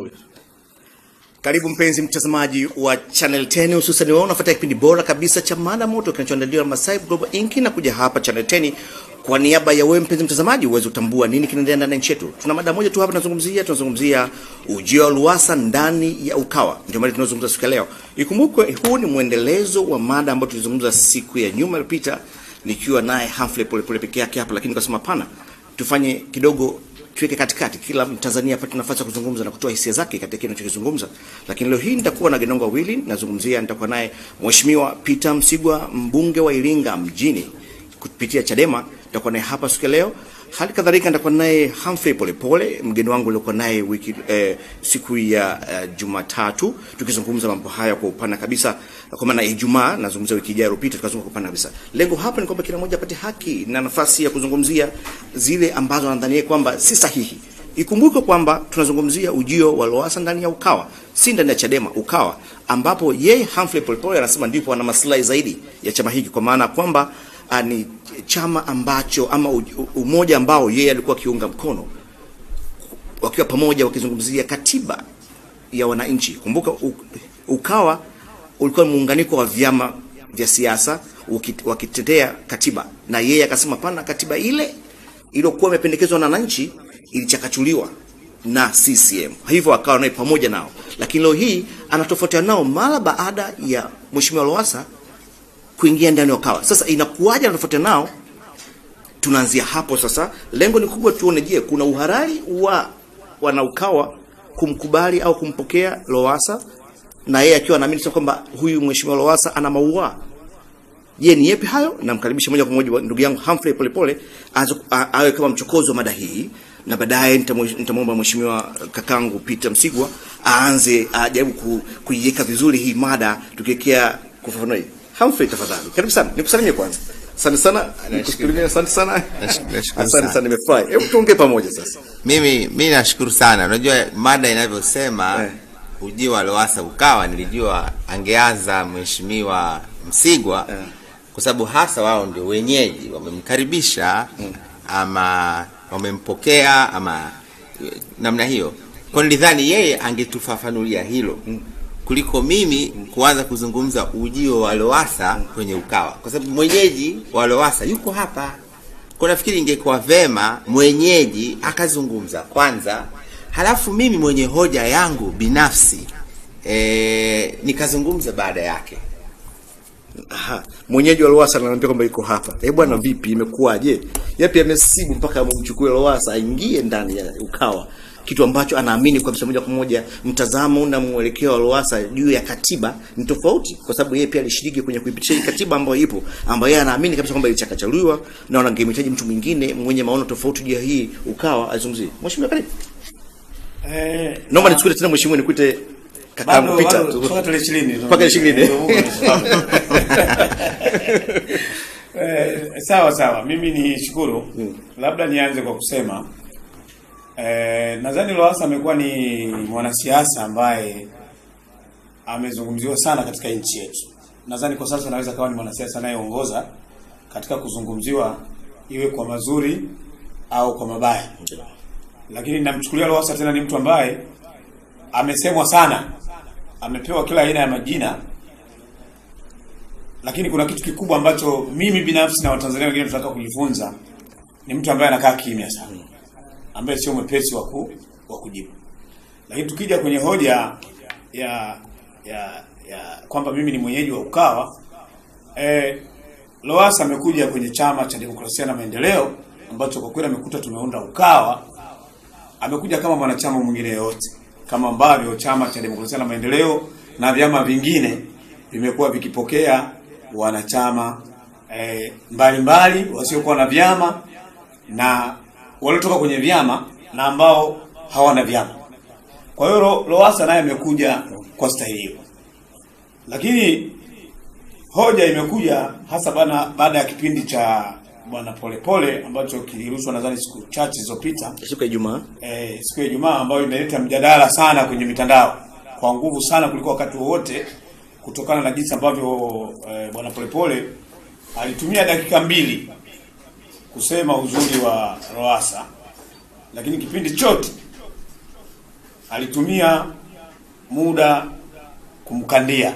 Huyu. Karibu mpenzi mtazamaji wa Channel 10 hususan wewe unafuata kipindi bora kabisa cha mada moto kinachoandaliwa na Masai Global Inc na kuja hapa Channel 10 kwa niaba ya wewe mpenzi mtazamaji uweze kutambua nini kinaendelea ndani ya nchi yetu. Tuna mada moja tu hapa tunazungumzia, tunazungumzia ujio wa Lowassa ndani ya Ukawa. Ndio mada tunazungumza siku ya leo. Ikumbukwe huu ni mwendelezo wa mada ambayo tulizungumza siku ya nyuma iliyopita nikiwa naye Humphrey Polepole peke yake hapa, lakini nikasema hapana, tufanye kidogo tuweke katikati, kila Mtanzania apate nafasi ya kuzungumza na kutoa hisia zake katika kile anachokizungumza. Lakini leo hii nitakuwa na Genonga wawili, nazungumzia, nitakuwa naye Mheshimiwa Peter Msigwa, mbunge wa Iringa mjini kupitia Chadema, nitakuwa naye hapa siku ya leo. Hali kadhalika nitakuwa naye Humphrey Polepole, mgeni wangu uliokuwa naye wiki eh, siku ya eh, Jumatatu, tukizungumza mambo haya kwa upana kabisa, kwa maana Ijumaa nazungumzia wiki ijayo iliyopita, tukazungumza kwa upana kabisa. Lengo hapa ni kwamba kila mmoja apate haki na nafasi ya kuzungumzia zile ambazo anadhania kwamba si sahihi. Ikumbuke kwamba tunazungumzia ujio wa Lowassa ndani ya Ukawa, si ndani ya Chadema, Ukawa, ambapo yeye Humphrey Polepole anasema ndipo ana maslahi zaidi ya chama hiki, kwa maana kwamba ah, ni chama ambacho ama u- u- umoja ambao yeye alikuwa akiunga mkono wakiwa pamoja wakizungumzia katiba ya wananchi. Kumbuka u- Ukawa ulikuwa ni muunganiko wa vyama vya siasa uki- wakitetea katiba, na yeye akasema pana, katiba ile iliyokuwa imependekezwa na wananchi ilichakachuliwa na CCM, hivyo akawa naye pamoja nao, lakini leo hii anatofautiana nao mara baada ya Mheshimiwa Lowassa kuingia ndani ya Ukawa. Sasa inakuwaje anatofautiana nao? tunaanzia hapo sasa. Lengo ni kubwa, tuone, je, kuna uhalali wa wanaukawa kumkubali au kumpokea Lowassa na yeye akiwa anaamini sasa kwamba huyu mheshimiwa Lowassa ana maua. Je, ni yepi hayo? Namkaribisha moja kwa moja ndugu yangu Humphrey Polepole aanze- a- awe kama mchokozi wa mada hii, na baadaye nitamwe- nitamwomba mheshimiwa kakangu Peter Msigwa aanze ajaribu ku, kuiweka vizuri hii mada tukiwekea kufafanua hii. Humphrey, tafadhali karibu sana, nikusalimie kwanza. Asante sana, nikusalimie. Asante sana, Nashukuru- nashukuru asante sana. sana, nimefurahi. Hebu tuongee pamoja sasa. Mimi mi nashukuru sana. Unajua mada inavyosema Eh. ujio wa Lowassa Ukawa, nilijua angeanza mheshimiwa Msigwa Eh. kwa sababu hasa wao ndio wenyeji, wamemkaribisha ama wamempokea ama eh, namna hiyo. Kwa nilidhani yeye angetufafanulia hilo kuliko mimi kuanza kuzungumza ujio wa Lowassa kwenye Ukawa, kwa sababu mwenyeji wa Lowassa yuko hapa. Kwa nafikiri ingekuwa vema mwenyeji akazungumza kwanza, halafu mimi mwenye hoja yangu binafsi e, nikazungumza baada yake. Aha, mwenyeji wa Lowassa ananiambia kwamba yuko hapa. Eh bwana, vipi, imekuwaje? Yapi amesibu mpaka amchukue Lowassa aingie ndani ya Ukawa, kitu ambacho anaamini kwa moja kwa moja mtazamo na mwelekeo wa Lowassa juu ya katiba ni tofauti, kwa sababu yeye pia alishiriki kwenye kuipitisha hii katiba ambayo ipo, ambayo yeye anaamini kabisa kwamba ilichakachaluliwa na wangemhitaji mtu mwingine mwenye maono tofauti juu ya hii Ukawa azungumzie. Mheshimiwa, karibu. Eh, Naomba nichukue tena mheshimiwa, nikute kakaangu bado- Peter. bado mpaka tarehe ishirini. Mpaka ishirini. Eh, sawa sawa, mimi ni shukuru, labda nianze kwa kusema eh, nadhani Lowassa amekuwa ni mwanasiasa ambaye amezungumziwa sana katika nchi yetu. Nadhani kwa sasa anaweza kawa ni mwanasiasa anayeongoza katika kuzungumziwa, iwe kwa mazuri au kwa mabaya, lakini namchukulia Lowassa tena ni mtu ambaye amesemwa sana, amepewa kila aina ya majina lakini kuna kitu kikubwa ambacho mimi binafsi na Watanzania wengine tunataka kujifunza. Ni mtu ambaye anakaa kimya sana, ambaye sio mwepesi wa ku, wa kujibu. Lakini tukija kwenye hoja ya ya ya kwamba mimi ni mwenyeji wa Ukawa, eh, Lowassa amekuja kwenye chama cha demokrasia na maendeleo ambacho kwa kweli amekuta tumeunda Ukawa. Amekuja kama mwanachama mwingine yoyote, kama ambavyo chama cha demokrasia na maendeleo na vyama vingine vimekuwa vikipokea wanachama eh, mbalimbali wasiokuwa na vyama na waliotoka kwenye vyama na ambao hawana vyama. Kwa hiyo Lo- Lowassa naye amekuja kwa staili hiyo, lakini hoja imekuja hasa bana baada ya kipindi cha bwana Polepole ambacho kilirushwa nadhani siku chache zilizopita Siku ya Ijumaa. eh, siku ya Ijumaa ambayo imeleta mjadala sana kwenye mitandao kwa nguvu sana kuliko wakati wowote, kutokana na jinsi ambavyo eh, bwana Polepole alitumia dakika mbili kusema uzuri wa Lowassa, lakini kipindi chote alitumia muda kumkandia.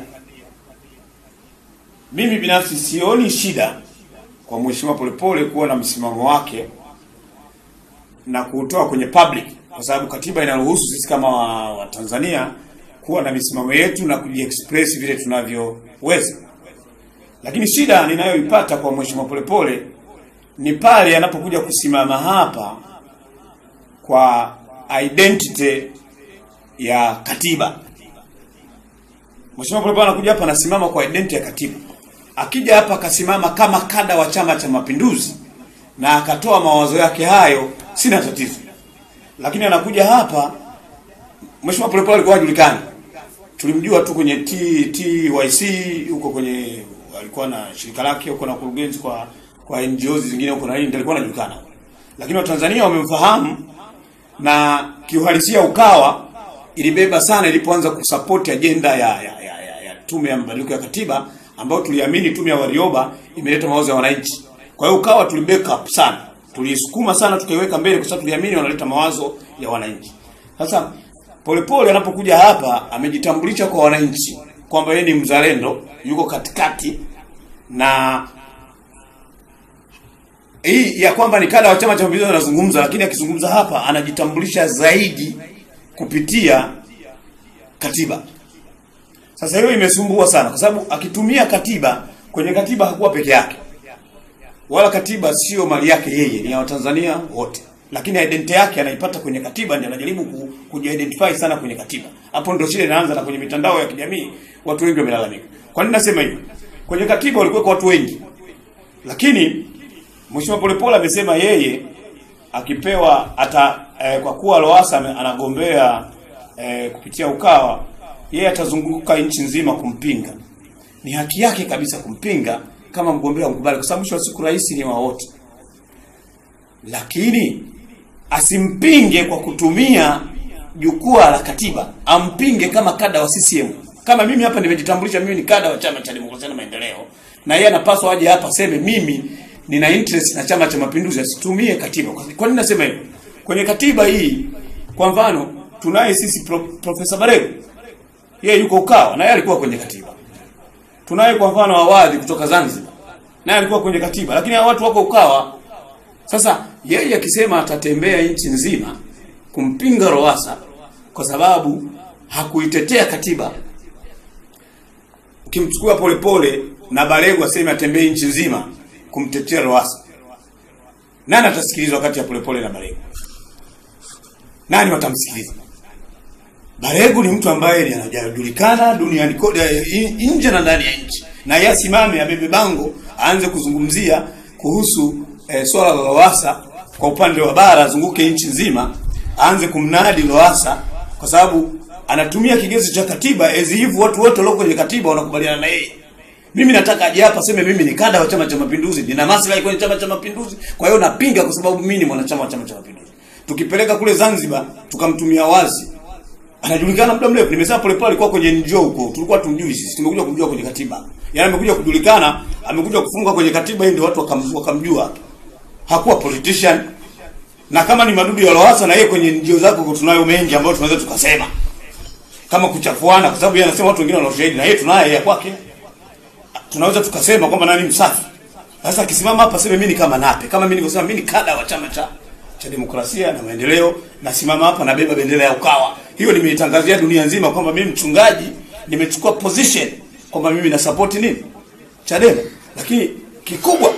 Mimi binafsi sioni shida kwa Mheshimiwa Polepole kuwa na msimamo wake na kuutoa kwenye public, kwa sababu katiba inaruhusu sisi kama wa, wa Tanzania kuwa na misimamo yetu na kujiexpress vile tunavyoweza. Lakini shida ninayoipata kwa Mheshimiwa Polepole ni pale anapokuja kusimama hapa kwa identity ya katiba. Mheshimiwa Polepole anakuja hapa anasimama kwa identity ya katiba. Akija hapa akasimama kama kada wa Chama cha Mapinduzi na akatoa mawazo yake hayo, sina tatizo. Lakini anakuja hapa, Mheshimiwa Polepole alikuwa hajulikani, tulimjua tu kwenye T, TYC huko kwenye alikuwa na shirika lake huko na kurugenzi kwa kwa NGOs zingine huko na nini, ndio alikuwa anajulikana, lakini Watanzania wamemfahamu na kiuhalisia Ukawa ilibeba sana ilipoanza kusupport ajenda ya, ya, ya, ya, ya tume ya mabadiliko ya katiba ambayo tuliamini tume ya Warioba imeleta mawazo ya wananchi. Kwa hiyo Ukawa tuliback up sana, tulisukuma sana, tukaiweka mbele kwa sababu tuliamini wanaleta mawazo ya wananchi. Sasa Polepole anapokuja hapa amejitambulisha kwa wananchi kwamba yeye ni mzalendo, yuko katikati na hii ya kwamba ni kada wa Chama cha Mapinduzi anazungumza, lakini akizungumza hapa anajitambulisha zaidi kupitia katiba. Sasa hiyo imesumbua sana, kwa sababu akitumia katiba, kwenye katiba hakuwa peke yake, wala katiba sio mali yake yeye, ni ya Watanzania wote, lakini identity yake anaipata kwenye katiba, ndio anajaribu ku, kujiidentify sana kwenye katiba. Hapo ndio shida inaanza, na kwenye mitandao ya kijamii watu wengi wamelalamika. Kwa nini nasema hivyo? Kwenye katiba walikuwa watu wengi, lakini Mheshimiwa Polepole amesema yeye akipewa ata eh, kwa kuwa Lowassa ame- anagombea eh, kupitia Ukawa, yeye atazunguka nchi nzima kumpinga. Ni haki yake kabisa kumpinga kama mgombea mkubali, kwa sababu mwisho wa siku rais ni wa wote, lakini asimpinge kwa kutumia jukwaa la katiba, ampinge kama kada wa CCM. Kama mimi hapa nimejitambulisha, mimi ni kada wa Chama cha Demokrasia na Maendeleo, na yeye anapaswa aje hapa aseme mimi nina interest na Chama cha Mapinduzi, asitumie katiba. Kwa kwa nini nasema hivyo? Kwenye katiba hii, kwa mfano, tunaye sisi pro, Profesa Barego, yeye yuko Ukawa na yeye alikuwa kwenye katiba. Tunaye kwa mfano Awadhi kutoka Zanzibar, naye alikuwa kwenye katiba, lakini hao watu wako Ukawa. Sasa yeye akisema atatembea nchi nzima kumpinga Lowassa kwa sababu hakuitetea katiba, ukimchukua Polepole na Barego aseme atembee nchi nzima kumtetea Lowassa, nani atasikilizwa kati ya Polepole na Barego? Nani watamsikiliza? Baregu ni mtu ambaye ni anajulikana duniani kote, eh, nje na ndani ya nchi, na yeye asimame abebe bango aanze kuzungumzia kuhusu eh, swala la Lowassa kwa upande wa bara, azunguke nchi nzima, aanze kumnadi Lowassa kwa sababu anatumia kigezo cha katiba as if watu wote walio kwenye katiba wanakubaliana na yeye. Mimi nataka aje hapa aseme mimi ni kada wa Chama cha Mapinduzi, nina maslahi kwenye Chama cha Mapinduzi, kwa hiyo napinga kwa sababu mimi ni mwanachama wa Chama cha Mapinduzi. Tukipeleka kule Zanzibar tukamtumia wazi anajulikana muda mrefu. Nimesema Polepole alikuwa kwenye NGO huko, tulikuwa tumjui sisi, tumekuja kumjua kwenye katiba. Yaani amekuja kujulikana, amekuja kufunga kwenye katiba hii, ndio watu wakam- wakamjua. Hakuwa politician, na kama ni madudu ya Lowassa na yeye kwenye NGO zako huko tunayo mengi ambayo tunaweza tukasema kama kuchafuana, kwa sababu yeye anasema watu wengine wana ushahidi na yeye tunaye ya kwake, tunaweza tukasema kwamba nani msafi. Sasa akisimama hapa sema mimi ni kama Nape, kama mimi nilivyosema, mimi ni kada wa chama cha cha demokrasia na maendeleo, nasimama hapa nabeba bendera ya Ukawa. Hiyo nimeitangazia dunia nzima kwamba mimi mchungaji nimechukua position kwamba mimi na support nini Chadema, lakini kikubwa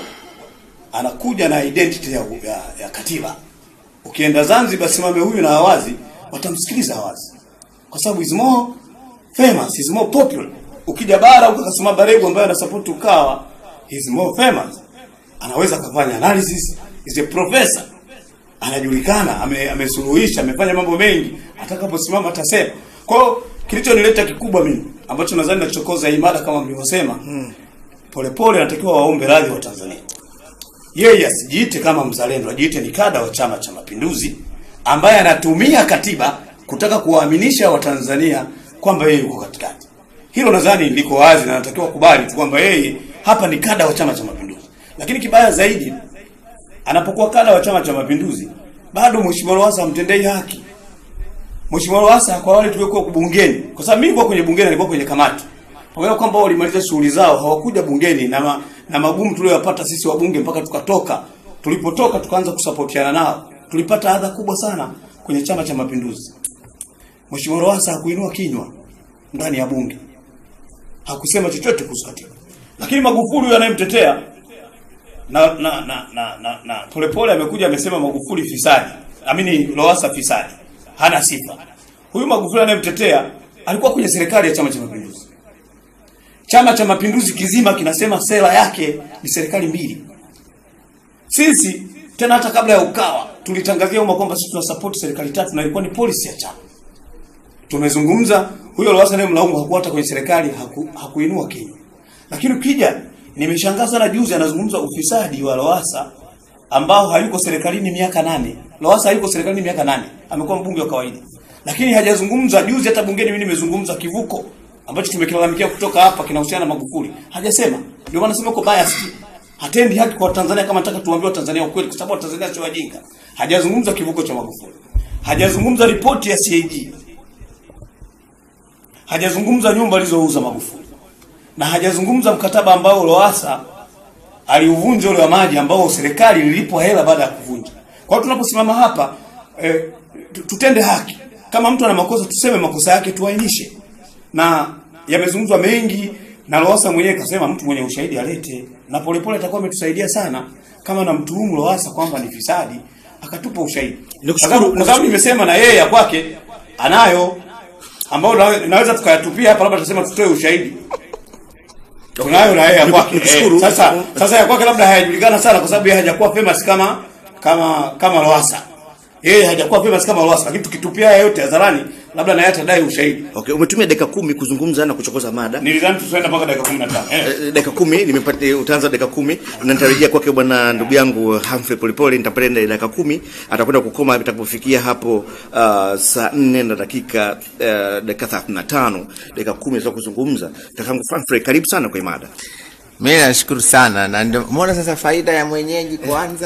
anakuja na identity ya, ya, ya katiba. Ukienda Zanzibar, simame huyu na Awazi, watamsikiliza Awazi kwa sababu is more famous, is more popular. Ukija bara ukakasoma Barego ambaye ana support Ukawa, is more famous, anaweza kufanya analysis, is a professor anajulikana ame- amesuluhisha amefanya mambo mengi, atakaposimama atasema. Kwa hiyo kilichonileta kikubwa mimi ambacho nadhani nachokoza hii mada kama mlivyosema, Polepole anatakiwa waombe radhi wa Tanzania. Yeye asijiite kama mzalendo, ajiite ni kada wa Chama cha Mapinduzi ambaye anatumia katiba kutaka kuwaaminisha Watanzania kwamba yeye yuko katikati. Hilo nadhani liko wazi na anatakiwa kubali tu kwamba yeye hapa ni kada wa Chama cha Mapinduzi. Lakini kibaya zaidi anapokuwa kada wa Chama cha Mapinduzi, bado Mheshimiwa Lowassa hamtendei haki. Mheshimiwa Lowassa kwa wale tuliokuwa bungeni, kwa sababu mimi nilikuwa kwenye bungeni, nilikuwa kwenye kamati. Pamoja na kwamba walimaliza shughuli zao, hawakuja bungeni na ma, na magumu tuliyopata sisi wabunge mpaka tukatoka. Tulipotoka tukaanza kusapotiana nao. Tulipata adha kubwa sana kwenye Chama cha Mapinduzi. Mheshimiwa Lowassa hakuinua kinywa ndani ya bunge. Hakusema chochote kuhusu katiba. Lakini Magufuli huyo anayemtetea na na na na na, na polepole amekuja amesema Magufuli fisadi. Amini Lowassa fisadi. Hana sifa. Huyu Magufuli anayemtetea alikuwa kwenye serikali ya Chama cha Mapinduzi. Chama cha Mapinduzi kizima kinasema sera yake ni serikali mbili. Sisi tena hata kabla ya Ukawa tulitangazia umma kwamba sisi tunasupport serikali tatu na ilikuwa ni policy ya chama. Tumezungumza huyo Lowassa naye mlaumu hakuwa hata kwenye serikali haku, hakuinua kinywa. Lakini ukija nimeshangaa sana juzi anazungumza ufisadi wa Lowassa ambao hayuko serikalini miaka nane. Lowassa hayuko serikalini miaka nane. Amekuwa mbunge wa kawaida. Lakini hajazungumza juzi hata bungeni mimi nimezungumza kivuko ambacho tumekilalamikia kutoka hapa kinahusiana na Magufuli. Hajasema. Ndio maana nasema uko biased. Hatendi haki kwa Tanzania kama nataka tuambie Watanzania ukweli kwa sababu Watanzania sio wajinga. Hajazungumza kivuko cha Magufuli. Hajazungumza ripoti ya CAG. Hajazungumza nyumba alizouza Magufuli. Na hajazungumza mkataba ambao Lowassa aliuvunja ule wa maji ambao serikali ililipwa hela baada ya kuvunja. Kwa hiyo tunaposimama hapa eh, tu- tutende haki. Kama mtu ana makosa tuseme makosa yake tuainishe. Na yamezungumzwa mengi na Lowassa mwenyewe kasema mtu mwenye ushahidi alete na polepole atakuwa ametusaidia sana kama na mtuhumu Lowassa kwamba ni fisadi akatupa ushahidi. Nikushukuru- Kwa sababu- Kwa sababu nimesema na yeye ya kwake anayo ambao nawe- naweza tukayatupia hapa labda tutasema tutoe ushahidi. Tunayo na yeye ya kwake. Nikushukuru. Eh, sasa sasa ya kwake labda hayajulikana sana kwa sababu yeye hajakuwa famous kama kama kama Lowassa. Yeye hajakuwa famous kama Lowassa lakini tukitupia haya yote hadharani labda naye atadai ushahidi. Okay, umetumia dakika kumi kuzungumza na kuchokoza mada. Nilidhani tutaenda mpaka dakika 15. Eh. Eh, dakika kumi nimepata utaanza dakika kumi na nitarejea kwake bwana ndugu yangu Humphrey Polepole nitapenda dakika kumi atakwenda kukoma itakapofikia hapo uh, saa nne na dakika uh, dakika thelathini na tano dakika kumi za kuzungumza kakangu Humphrey karibu sana kwa mada Mimi nashukuru sana na ndio umeona sasa faida ya mwenyeji kwanza.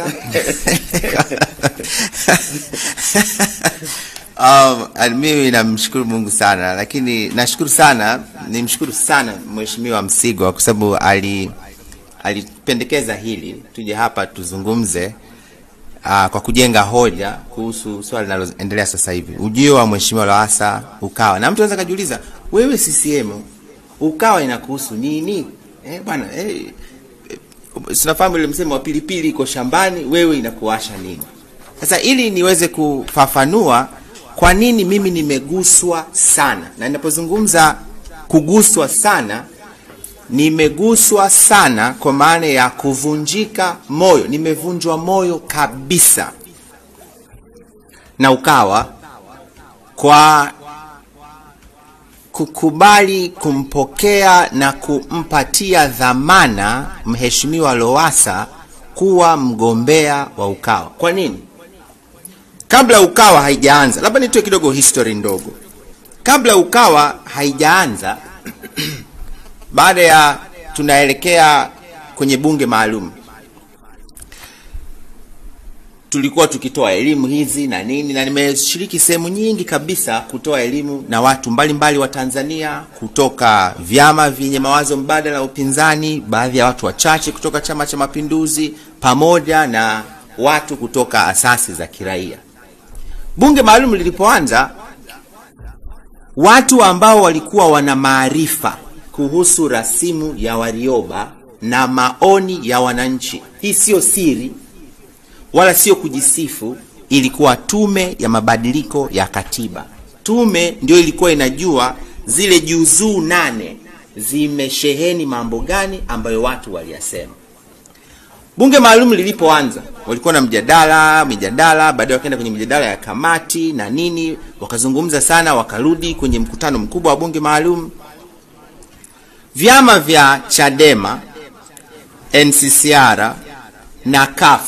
um, and mimi namshukuru Mungu sana lakini nashukuru sana nimshukuru sana Mheshimiwa Msigwa kwa sababu ali alipendekeza hili tuje hapa tuzungumze uh, kwa kujenga hoja kuhusu swala linaloendelea sasa hivi, ujio wa Mheshimiwa Lowassa Ukawa, na mtu anaweza kajiuliza, wewe CCM Ukawa inakuhusu nini? Eh, bwana eh, eh, tunafahamu ile msemo wa pilipili iko shambani, wewe inakuwasha nini? Sasa ili niweze kufafanua kwa nini mimi nimeguswa sana, na ninapozungumza kuguswa sana nimeguswa sana kwa maana ya kuvunjika moyo, nimevunjwa moyo kabisa na Ukawa kwa kukubali kumpokea na kumpatia dhamana Mheshimiwa Lowassa kuwa mgombea wa Ukawa. Kwa nini? Kabla Ukawa haijaanza, labda nitoe kidogo history ndogo. Kabla Ukawa haijaanza baada ya tunaelekea kwenye bunge maalum tulikuwa tukitoa elimu hizi na nini, na nimeshiriki sehemu nyingi kabisa kutoa elimu na watu mbalimbali mbali wa Tanzania kutoka vyama vyenye mawazo mbadala ya upinzani, baadhi ya watu wachache kutoka Chama cha Mapinduzi, pamoja na watu kutoka asasi za kiraia. Bunge maalum lilipoanza, watu ambao walikuwa wana maarifa kuhusu rasimu ya Warioba na maoni ya wananchi, hii sio siri wala sio kujisifu, ilikuwa tume ya mabadiliko ya katiba. Tume ndio ilikuwa inajua zile juzuu nane zimesheheni mambo gani ambayo watu waliyasema. Bunge maalum lilipoanza, walikuwa na mjadala mijadala, baadaye wakaenda kwenye mijadala ya kamati na nini, wakazungumza sana, wakarudi kwenye mkutano mkubwa wa bunge maalum. Vyama vya Chadema, NCCR na CUF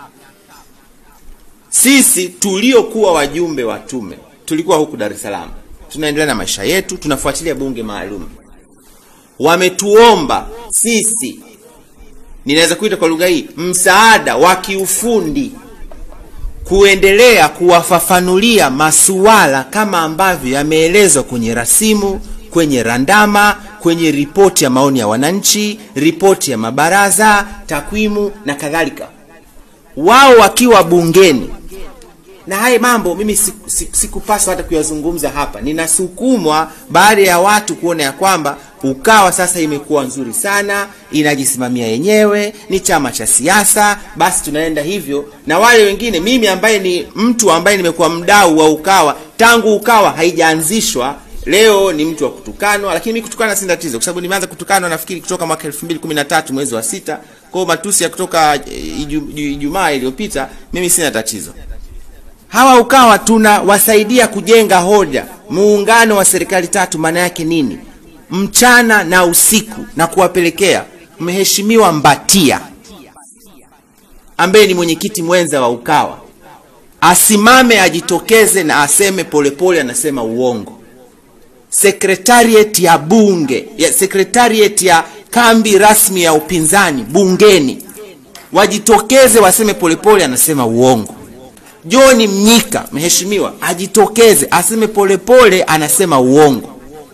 sisi tuliokuwa wajumbe wa tume tulikuwa huku Dar es Salaam, tunaendelea na maisha yetu, tunafuatilia bunge maalum. Wametuomba sisi, ninaweza kuita kwa lugha hii, msaada wa kiufundi kuendelea kuwafafanulia masuala kama ambavyo yameelezwa kwenye rasimu, kwenye randama, kwenye ripoti ya maoni ya wananchi, ripoti ya mabaraza, takwimu na kadhalika, wao wakiwa bungeni na haya mambo mimi sikupaswa siku, siku hata kuyazungumza hapa. Ninasukumwa baada ya watu kuona ya kwamba Ukawa sasa imekuwa nzuri sana, inajisimamia yenyewe, ni chama cha siasa, basi tunaenda hivyo. Na wale wengine, mimi ambaye ni mtu ambaye nimekuwa mdau wa Ukawa tangu Ukawa haijaanzishwa, leo ni mtu wa kutukanwa, lakini mimi kutukana si tatizo, kwa sababu nimeanza kutukanwa nafikiri kutoka mwaka 2013 mwezi wa sita. Kwa hiyo matusi ya kutoka Ijumaa iliyopita, mimi sina tatizo hawa Ukawa tunawasaidia kujenga hoja. Muungano wa serikali tatu maana yake nini? Mchana na usiku, na kuwapelekea Mheshimiwa Mbatia ambaye ni mwenyekiti mwenza wa Ukawa asimame ajitokeze na aseme polepole pole, anasema uongo. Sekretariat ya bunge ya sekretariat ya kambi rasmi ya upinzani bungeni wajitokeze waseme polepole pole, anasema uongo. John Mnyika mheshimiwa ajitokeze aseme polepole anasema uongo.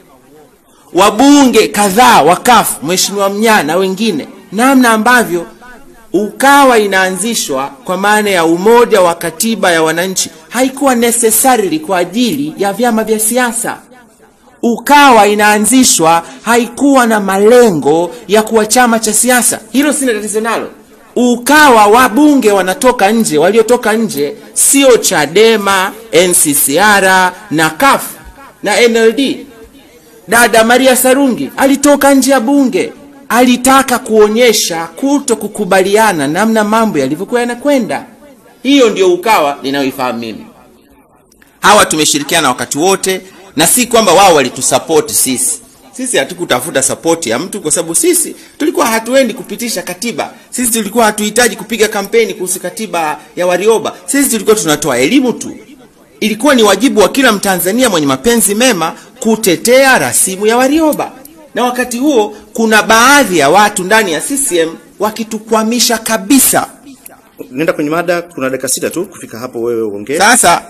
Wabunge kadhaa wakafu, mheshimiwa Mnyaa na wengine, namna ambavyo Ukawa inaanzishwa kwa maana ya umoja wa katiba ya wananchi haikuwa necessarily kwa ajili ya vyama vya siasa. Ukawa inaanzishwa haikuwa na malengo ya kuwa chama cha siasa, hilo sina tatizo nalo. Ukawa wabunge wanatoka nje, waliotoka nje sio Chadema, NCCR na CUF na NLD. Dada Maria Sarungi alitoka nje ya bunge, alitaka kuonyesha kuto kukubaliana namna mambo yalivyokuwa yanakwenda. Hiyo ndio Ukawa ninayoifahamu mimi. Hawa tumeshirikiana wakati wote, na si kwamba wao walitusapoti sisi sisi hatukutafuta sapoti ya mtu kwa sababu sisi tulikuwa hatuendi kupitisha katiba. Sisi tulikuwa hatuhitaji kupiga kampeni kuhusu katiba ya Warioba. Sisi tulikuwa tunatoa elimu tu. Ilikuwa ni wajibu wa kila Mtanzania mwenye mapenzi mema kutetea rasimu ya Warioba, na wakati huo kuna baadhi ya watu ndani ya CCM wakitukwamisha kabisa. Nenda kwenye mada, kuna dakika sita tu kufika hapo, wewe uongee. Sasa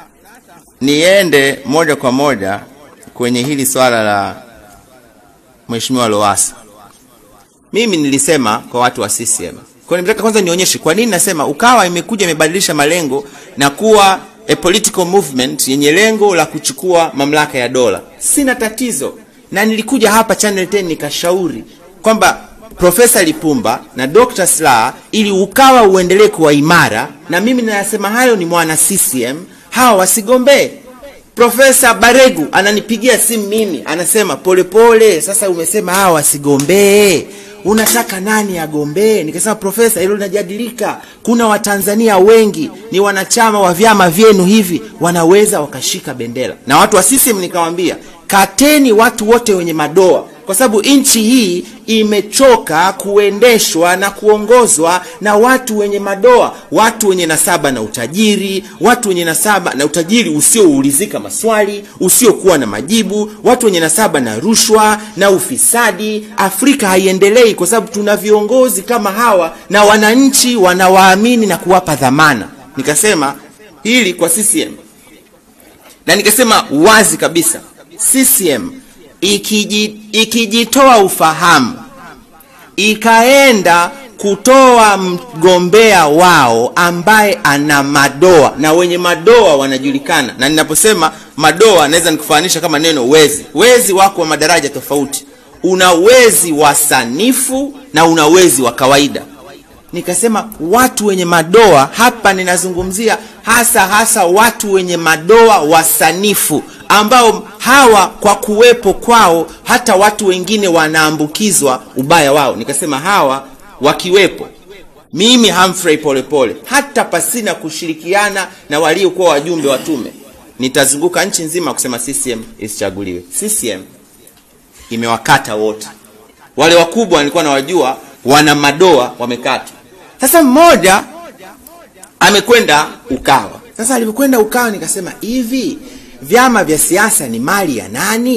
niende moja kwa moja kwenye hili swala la Mheshimiwa Lowassa. Mimi nilisema kwa watu wa CCM. Kwa nimetaka kwanza nionyeshe kwa nini nasema Ukawa imekuja imebadilisha malengo na kuwa a political movement yenye lengo la kuchukua mamlaka ya dola. Sina tatizo. Na nilikuja hapa Channel 10 nikashauri kwamba Profesa Lipumba na Dr. Slaa ili Ukawa uendelee kuwa imara, na mimi ninasema hayo ni mwana CCM, hawa wasigombee. Profesa Baregu ananipigia simu mimi, anasema polepole pole, sasa umesema hawa wasigombee, unataka nani agombee? Nikasema profesa, hilo linajadilika. Kuna Watanzania wengi ni wanachama wa vyama vyenu hivi, wanaweza wakashika bendera. Na watu wa CCM nikawambia, kateni watu wote wenye madoa kwa sababu nchi hii imechoka kuendeshwa na kuongozwa na watu wenye madoa, watu wenye nasaba na utajiri, watu wenye nasaba na utajiri usioulizika maswali, usiokuwa na majibu, watu wenye nasaba na rushwa na ufisadi. Afrika haiendelei kwa sababu tuna viongozi kama hawa na wananchi wanawaamini na kuwapa dhamana. Nikasema hili kwa CCM na nikasema wazi kabisa CCM ikiji, ikijitoa ufahamu ikaenda kutoa mgombea wao ambaye ana madoa na wenye madoa wanajulikana, na ninaposema madoa naweza nikufananisha kama neno wezi. Wezi wako wa madaraja tofauti, una wezi wa sanifu na una wezi wa kawaida. Nikasema watu wenye madoa hapa, ninazungumzia hasa hasa watu wenye madoa wasanifu ambao hawa kwa kuwepo kwao hata watu wengine wanaambukizwa ubaya wao. Nikasema hawa wakiwepo, mimi Humphrey Polepole, hata pasina kushirikiana na waliokuwa wajumbe wa tume, nitazunguka nchi nzima kusema CCM isichaguliwe. CCM imewakata wote wale wakubwa, nilikuwa nawajua wana madoa wamekatwa. Sasa mmoja amekwenda Ukawa. Sasa alivyokwenda Ukawa nikasema hivi vyama vya siasa ni mali ya nani?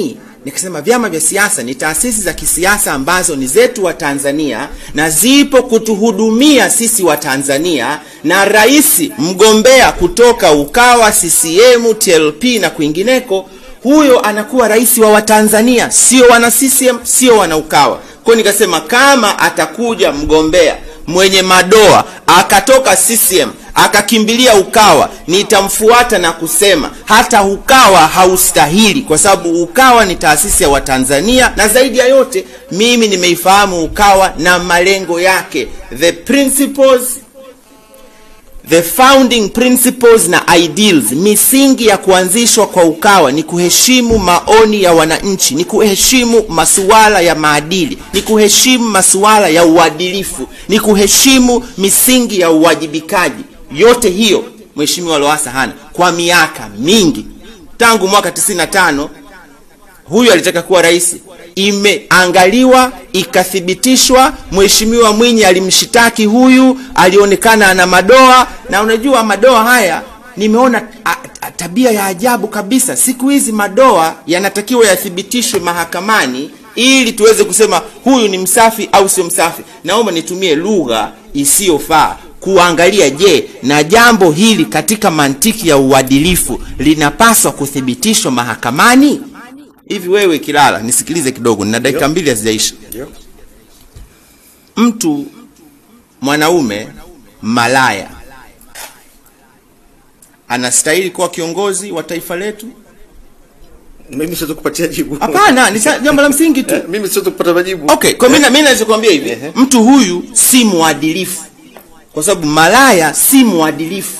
nikasema vyama vya siasa ni taasisi za kisiasa ambazo ni zetu wa Tanzania na zipo kutuhudumia sisi wa Tanzania, na rais mgombea kutoka Ukawa, CCM, TLP na kwingineko, huyo anakuwa rais wa Watanzania, sio wana CCM, sio wana Ukawa. Kwa hiyo nikasema kama atakuja mgombea mwenye madoa akatoka CCM akakimbilia Ukawa, nitamfuata na kusema hata Ukawa haustahili, kwa sababu Ukawa ni taasisi ya Watanzania, na zaidi ya yote mimi nimeifahamu Ukawa na malengo yake, the principles The founding principles na ideals, misingi ya kuanzishwa kwa Ukawa ni kuheshimu maoni ya wananchi, ni kuheshimu masuala ya maadili, ni kuheshimu masuala ya uadilifu, ni kuheshimu misingi ya uwajibikaji. Yote hiyo Mheshimiwa Lowassa hana kwa miaka mingi, tangu mwaka 95 huyu alitaka kuwa rais, imeangaliwa ikathibitishwa. Mheshimiwa Mwinyi alimshitaki huyu, alionekana ana madoa, na unajua madoa haya nimeona a, a, tabia ya ajabu kabisa. Siku hizi madoa yanatakiwa yathibitishwe mahakamani ili tuweze kusema huyu ni msafi au sio msafi. Naomba nitumie lugha isiyofaa kuangalia, je, na jambo hili katika mantiki ya uadilifu linapaswa kuthibitishwa mahakamani? Hivi wewe Kilala, nisikilize kidogo, nina dakika mbili hazijaisha. Mtu mwanaume malaya anastahili kuwa kiongozi wa taifa letu? Mimi siwezi kupatia jibu. Hapana, ni sa- jambo la msingi tu. Eh, Mimi siwezi kupata majibu. Okay, kwa mimi mimi naweza kuambia hivi, Ehe. mtu huyu si mwadilifu, kwa sababu malaya si mwadilifu,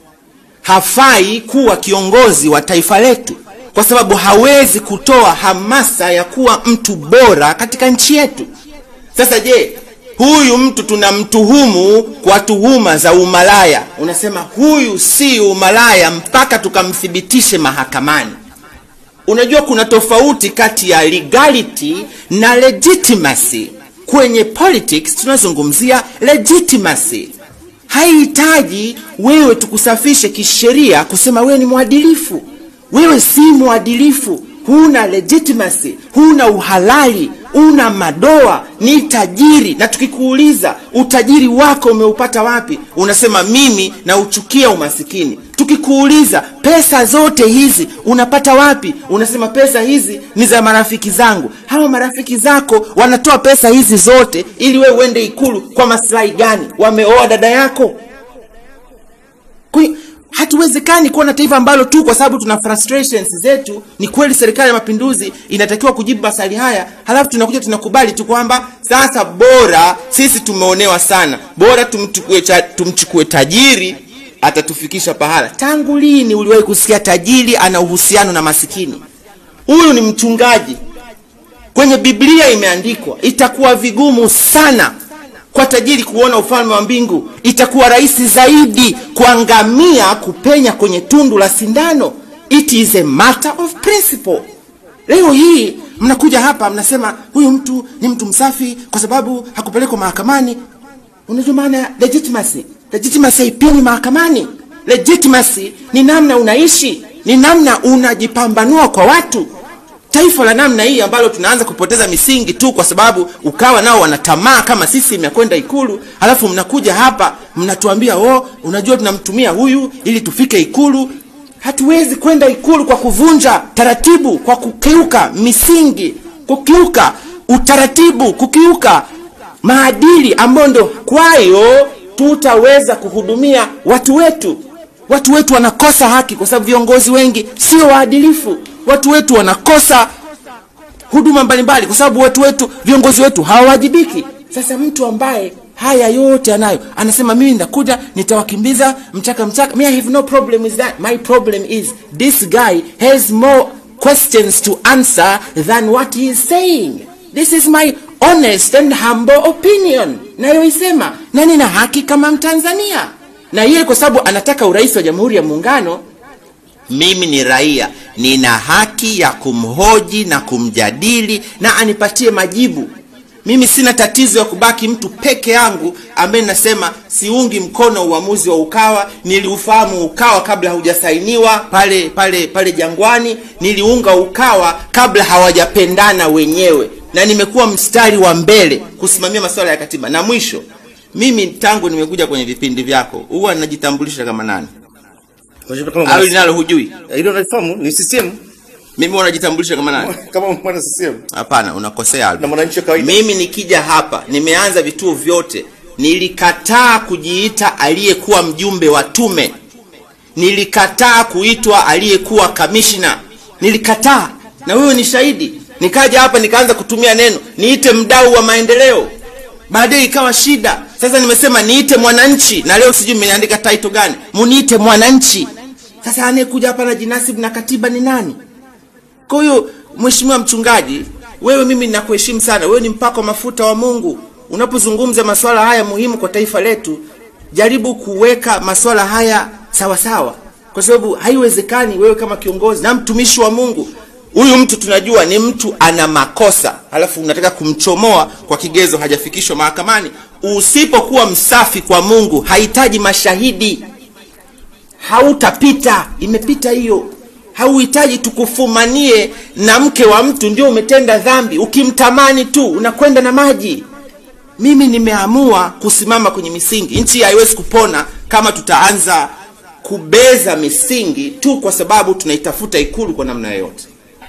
hafai kuwa kiongozi wa taifa letu, kwa sababu hawezi kutoa hamasa ya kuwa mtu bora katika nchi yetu. Sasa je, huyu mtu tunamtuhumu kwa tuhuma za umalaya, unasema huyu si umalaya mpaka tukamthibitishe mahakamani. Unajua kuna tofauti kati ya legality na legitimacy. Kwenye politics tunazungumzia legitimacy. Haihitaji wewe tukusafishe kisheria kusema wewe ni mwadilifu. Wewe si mwadilifu, huna legitimacy, huna uhalali, una madoa, ni tajiri. Na tukikuuliza utajiri wako umeupata wapi, unasema mimi nauchukia umasikini. Tukikuuliza pesa zote hizi unapata wapi, unasema pesa hizi ni za marafiki zangu. Hawa marafiki zako wanatoa pesa hizi zote ili wewe uende Ikulu kwa maslahi gani? Wameoa dada yako? Kwa hiyo hatuwezekani kuwa na taifa ambalo tu kwa sababu tuna frustrations zetu. Ni kweli serikali ya mapinduzi inatakiwa kujibu maswali haya, halafu tunakuja tunakubali tu kwamba sasa bora sisi tumeonewa sana, bora tumchukue, cha, tumchukue tajiri atatufikisha pahala. Tangu lini uliwahi kusikia tajiri ana uhusiano na masikini? Huyu ni mchungaji. Kwenye Biblia imeandikwa itakuwa vigumu sana kwa tajiri kuona ufalme wa mbingu, itakuwa rahisi zaidi kwa ngamia kupenya kwenye tundu la sindano. It is a matter of principle. Leo hii mnakuja hapa mnasema huyu mtu ni mtu msafi kwa sababu hakupelekwa mahakamani. Unajua maana ya legitimacy? Legitimacy haipimwi mahakamani. Legitimacy ni namna unaishi, ni namna unajipambanua kwa watu taifa la namna hii ambalo tunaanza kupoteza misingi tu kwa sababu ukawa nao wana tamaa kama sisi ya kwenda ikulu halafu mnakuja hapa mnatuambia oh unajua tunamtumia huyu ili tufike ikulu hatuwezi kwenda ikulu kwa kuvunja taratibu kwa kukiuka misingi kukiuka utaratibu kukiuka maadili ambayo ndo kwayo tutaweza kuhudumia watu wetu watu wetu wanakosa haki kwa sababu viongozi wengi sio waadilifu watu wetu wanakosa huduma mbalimbali kwa sababu watu wetu viongozi wetu hawawajibiki sasa mtu ambaye haya yote anayo anasema mimi ndakuja nitawakimbiza mchaka mchaka me i have no problem with that my problem is this guy has more questions to answer than what he is saying this is my honest and humble opinion nayoisema na nina haki kama mtanzania na yeye kwa sababu anataka urais wa jamhuri ya muungano mimi ni raia nina haki ya kumhoji na kumjadili na anipatie majibu mimi sina tatizo ya kubaki mtu peke yangu ambaye nasema siungi mkono uamuzi wa ukawa niliufahamu ukawa kabla haujasainiwa pale pale pale jangwani niliunga ukawa kabla hawajapendana wenyewe na nimekuwa mstari wa mbele kusimamia masuala ya katiba na mwisho mimi tangu nimekuja kwenye vipindi vyako huwa najitambulisha kama nani Unajua kama au mwana- linalo hujui hilo nalifahamu ni CCM mimi huwa najitambulisha kama nani kama mwana CCM hapana unakosea Albert. na mwananchi wa kawaida mimi nikija hapa nimeanza vituo vyote nilikataa kujiita aliyekuwa mjumbe wa tume nilikataa kuitwa aliyekuwa kamishna nilikataa na wewe ni shahidi nikaja hapa nikaanza kutumia neno niite mdau wa maendeleo baadaye ikawa shida sasa nimesema niite mwananchi na leo sijui mmeniandika title gani muniite mwananchi sasa anayekuja hapa na jinasibu na katiba ni nani kwa hiyo mheshimiwa mchungaji, wewe mimi ninakuheshimu sana, wewe ni mpako mafuta wa Mungu. Unapozungumza masuala haya muhimu kwa taifa letu, jaribu kuweka masuala haya sawa sawa, kwa sababu haiwezekani wewe kama kiongozi na mtumishi wa Mungu, huyu mtu tunajua ni mtu ana makosa, halafu unataka kumchomoa kwa kigezo hajafikishwa mahakamani. Usipokuwa msafi kwa Mungu, hahitaji mashahidi hautapita imepita hiyo hauhitaji tukufumanie na mke wa mtu ndio umetenda dhambi ukimtamani tu unakwenda na maji mimi nimeamua kusimama kwenye misingi nchi haiwezi kupona kama tutaanza kubeza misingi tu kwa sababu tunaitafuta ikulu kwa namna yoyote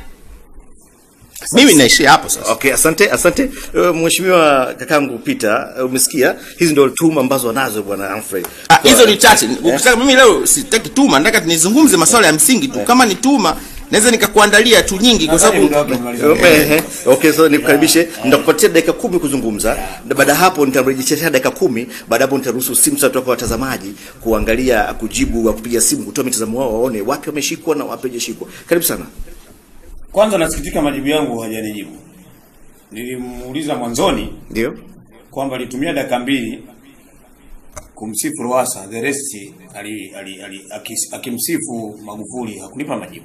mimi naishia hapo sasa Okay, asante asante uh, mheshimiwa kakangu Peter, uh, umesikia hizi ndio tuhuma ambazo wanazo bwana Humphrey. Ah, hizo ni chache ukitaka mimi leo sitaki tuma nataka nizungumze masuala ya msingi tu kama ni tuma naweza nikakuandalia tu nyingi kwa Nadhani sababu muda wake umemalizika. Eh, eh. Okay, so nikukaribishe, nitakupatia dakika kumi kuzungumza, na baada ya hapo nitarejeshea dakika kumi. Baada ya hapo nitaruhusu simu sasa kwa watazamaji kuangalia, kujibu, wa kupiga simu, kutoa mitazamo wao, waone wapi wameshikwa na wapi hawajashikwa. Karibu sana. Kwanza nasikitika majibu yangu hajanijibu. Nilimuuliza mwanzoni Ndio. kwamba alitumia dakika mbili kumsifu Lowassa, the rest ali, ali, ali, akis, akimsifu Magufuli hakunipa majibu.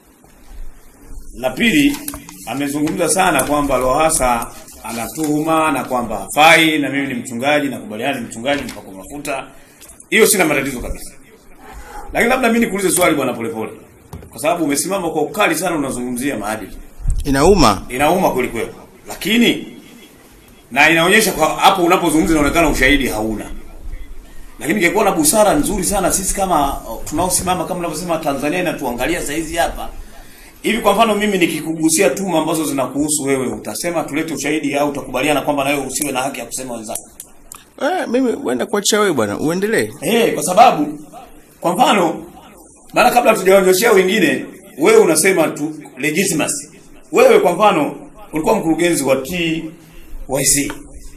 La pili, amezungumza sana kwamba Lowassa anatuhuma na kwamba hafai, na mimi ni mchungaji, nakubaliana ni mchungaji mpaka mafuta. Hiyo sina matatizo kabisa, lakini labda mimi nikuulize swali bwana Polepole, kwa sababu umesimama kwa ukali sana, unazungumzia maadili inauma inauma kweli kweli, lakini na inaonyesha kwa hapo unapozungumza inaonekana ushahidi hauna. Lakini ingekuwa na busara nzuri sana sisi kama uh, tunaosimama kama unavyosema Tanzania inatuangalia saizi hapa hivi. Kwa mfano mimi nikikugusia tuma ambazo zinakuhusu wewe, utasema tulete ushahidi au utakubaliana kwamba na wewe usiwe na haki ya kusema wenzako? eh, mimi uenda kuachia wewe bwana uendelee Eh, kwa sababu kwa mfano maana kabla tujaonyoshea wengine, wewe unasema tu legitimacy. Wewe kwa mfano ulikuwa mkurugenzi wa TYC.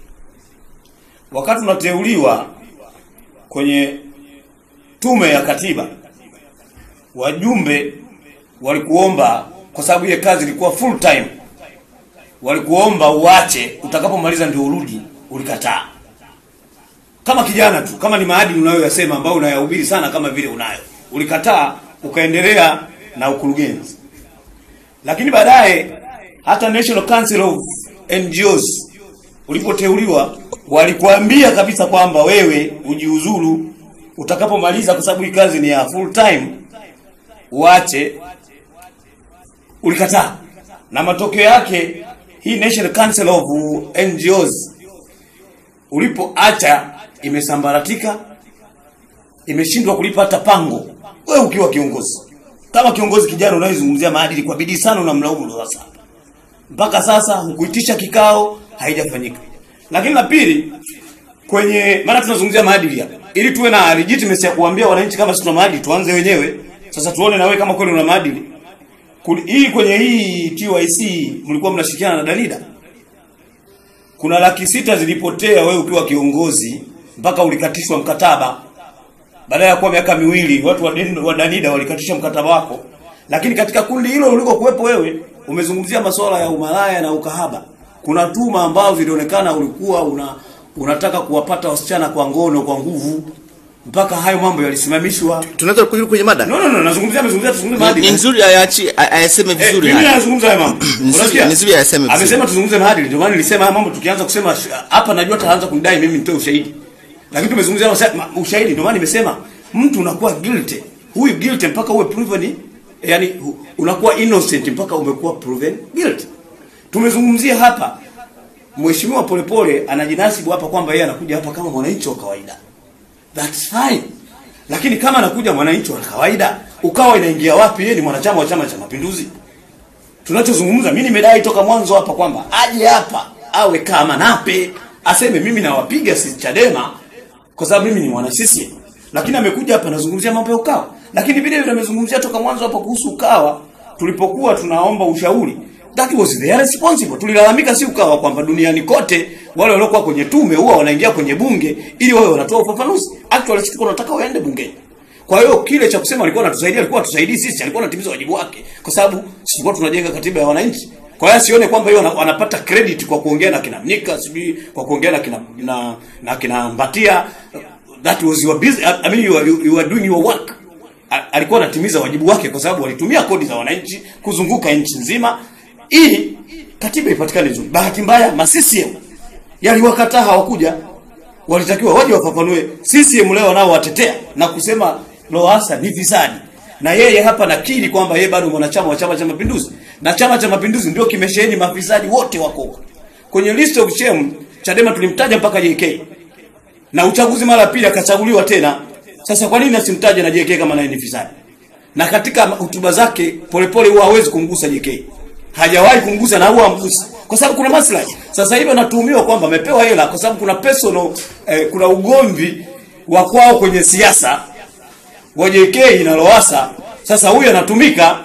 Wakati unateuliwa kwenye tume ya katiba, wajumbe walikuomba kwa sababu ile kazi ilikuwa full time. Walikuomba uache, utakapomaliza ndio urudi, ulikataa kama kijana tu, kama ni maadili unayoyasema ambayo unayahubiri sana kama vile unayo, ulikataa ukaendelea na ukurugenzi. Lakini baadaye hata National Council of NGOs ulipoteuliwa, walikuambia kabisa kwamba wewe ujiuzuru utakapomaliza, kwa sababu hii kazi ni ya full time, uache. Ulikataa, na matokeo yake hii National Council of NGOs ulipoacha imesambaratika, imeshindwa kulipa hata pango. Wewe ukiwa kiongozi, kama kiongozi kijana unayezungumzia maadili kwa bidii sana, unamlaumu Lowassa. Mpaka sasa hukuitisha kikao, haijafanyika. Lakini la pili, kwenye maana tunazungumzia maadili hapa, ili tuwe na legitimacy ya kuambia wananchi kama sisi tuna maadili, tuanze wenyewe. Sasa tuone na wewe kama kweli una maadili. Kuli- Hii kwenye hii TYC mlikuwa mnashirikiana na Danida kuna laki sita zilipotea wewe ukiwa kiongozi mpaka ulikatishwa mkataba baada ya kuwa miaka miwili watu wa, Den- wa Danida walikatisha mkataba wako lakini katika kundi hilo uliko kuwepo wewe umezungumzia masuala ya umalaya na ukahaba kuna tuma ambazo zilionekana ulikuwa una unataka kuwapata wasichana kwa ngono kwa nguvu mpaka hayo mambo yalisimamishwa. Tunaweza kurudi kwenye mada. No, no, no, nazungumzia amezungumzia tuzungumze Ni- maadili. ni nzuri ayachi a- ayaseme Eh, vizuri mimi haya. nazungumza haya mambo. Nzuri- Unasikia? ni nzuri ayaseme vizuri. Amesema tuzungumze maadili, ndio maana nilisema haya mambo tukianza kusema sh- hapa najua ataanza kunidai mimi nitoe ushahidi. Lakini tumezungumzia masa- ma- ushahidi ndio maana nimesema mtu unakuwa guilty. Huyu guilty mpaka uwe proven yani hu- unakuwa innocent mpaka umekuwa proven guilty. Tumezungumzia hapa Mheshimiwa Polepole anajinasibu hapa kwamba yeye anakuja hapa kama mwananchi wa kawaida. That's fine. Lakini kama anakuja mwananchi wa kawaida, ukawa inaingia wapi? Yeye ni mwanachama wa Chama cha Mapinduzi. Tunachozungumza mimi nimedai toka mwanzo hapa kwamba aje hapa awe kama Nape aseme mimi nawapiga si Chadema kwa sababu mimi ni mwana CCM. Lakini amekuja hapa anazungumzia mambo ya Ukawa. Lakini vile vile amezungumzia toka mwanzo hapa kuhusu Ukawa tulipokuwa tunaomba ushauri. That was their responsible. Tulilalamika si Ukawa kwamba duniani kote wale waliokuwa kwenye tume huwa wanaingia kwenye bunge ili wawe wanatoa ufafanuzi. Actually sisi tulikuwa tunataka waende bungeni. Kwa hiyo kile cha kusema alikuwa anatusaidia, alikuwa atusaidii sisi, alikuwa anatimiza wajibu wake, kwa sababu sisi tulikuwa tunajenga katiba ya wananchi. Kwa hiyo sione kwamba hiyo ana- anapata credit kwa kuongea na kina Mnyika, sijui kwa kuongea na kina na, na kina Mbatia. That was your business. I mean you are, you, you are doing your work. A- Alikuwa anatimiza wajibu wake kwa sababu walitumia kodi za wananchi kuzunguka nchi nzima ili katiba ipatikane nzuri. Bahati mbaya ma CCM yaliwakataa hawakuja walitakiwa waje wafafanue. CCM leo nao watetea na kusema Lowassa ni fisadi, na yeye hapa nakiri kwamba yeye bado mwanachama wa Chama cha Mapinduzi, na Chama cha Mapinduzi ndio kimesheheni mafisadi wote wako huko. kwenye list of shame. Chadema tulimtaja mpaka JK na uchaguzi mara ya pili akachaguliwa tena. Sasa kwa nini asimtaje na JK kama naye ni fisadi? Na katika hotuba zake Polepole huwa hawezi kumgusa JK, hajawahi kumgusa na huwa amgusi kwa sababu kuna maslahi. Sasa hivi anatuhumiwa kwamba amepewa hela kwa sababu kuna personal eh, kuna ugomvi wa kwao kwenye siasa wa JK na Lowassa. Sasa huyu anatumika,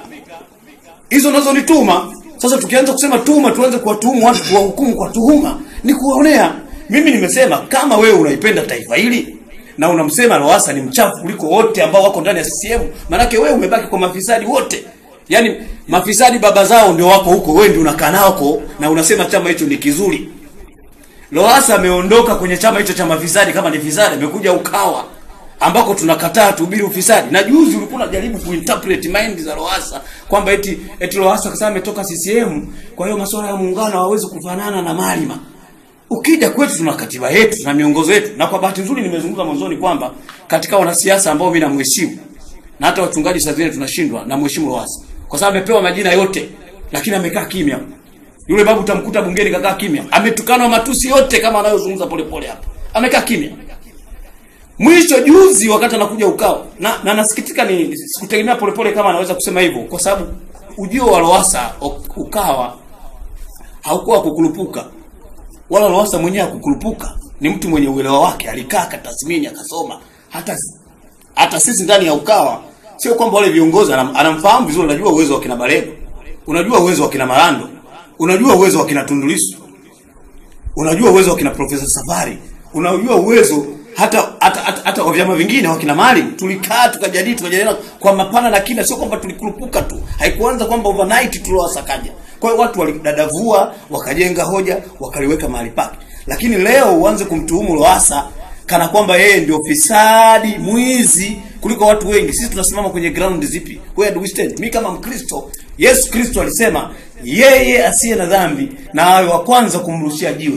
hizo nazo ni tuma. Sasa tukianza kusema tuma, tuanze kuwatuhumu watu, kuwahukumu kwa tuhuma, ni kuwaonea. Mimi nimesema kama wewe unaipenda taifa hili na unamsema Lowassa ni mchafu kuliko wote ambao wako ndani ya CCM, maanake wewe umebaki kwa mafisadi wote. Yaani mafisadi baba zao ndio wako huko, wewe ndio unakaa nako na unasema chama hicho ni kizuri. Lowassa ameondoka kwenye chama hicho cha mafisadi, kama ni fisadi amekuja Ukawa ambako tunakataa tuhubiri ufisadi. Na juzi ulikuwa unajaribu kuinterpret mind za Lowassa kwamba eti eti Lowassa kasema ametoka CCM, kwa hiyo masuala ya muungano hawezi kufanana na Malima. Ukija kwetu tuna katiba yetu, tuna miongozo yetu, na kwa bahati nzuri nimezungumza mwanzoni kwamba katika wanasiasa ambao mimi namheshimu na hata wachungaji saa zingine tunashindwa na mheshimu Lowassa kwa sababu amepewa majina yote, lakini amekaa kimya. Yule babu utamkuta bungeni kakaa kimya, ametukanwa matusi yote kama anayozungumza Polepole hapa, amekaa kimya. Mwisho juzi wakati anakuja Ukawa na, na nasikitika ni sikutegemea Polepole kama anaweza kusema hivyo, kwa sababu ujio wa Lowassa Ukawa haukuwa kukurupuka, wala Lowassa mwenyewe hakukurupuka. Ni mtu mwenye uelewa wake, alikaa akatathmini, akasoma. Hata hata sisi ndani ya Ukawa sio kwamba wale viongozi anam, anamfahamu vizuri, unajua uwezo wa kina Barego, unajua uwezo wa kina Marando, unajua uwezo wa kina Tundu Lissu, unajua uwezo wa kina Profesa Safari, unajua uwezo hata hata hata, hata wa vyama vingine wa kina Maalim. Tulikaa tukajadili tukajadiliana kwa mapana na kina, sio kwamba tulikurupuka tu, haikuanza kwamba overnight tuliwasakaja. Kwa hiyo watu walidadavua, wakajenga hoja, wakaliweka mahali pake, lakini leo uanze kumtuhumu Lowassa kana kwamba yeye ndio fisadi mwizi kuliko watu wengi. Sisi tunasimama kwenye ground zipi? Where do we stand? Mimi kama Mkristo, Yesu Kristo alisema yeye asiye na dhambi na awe wa kwanza kumrushia jiwe.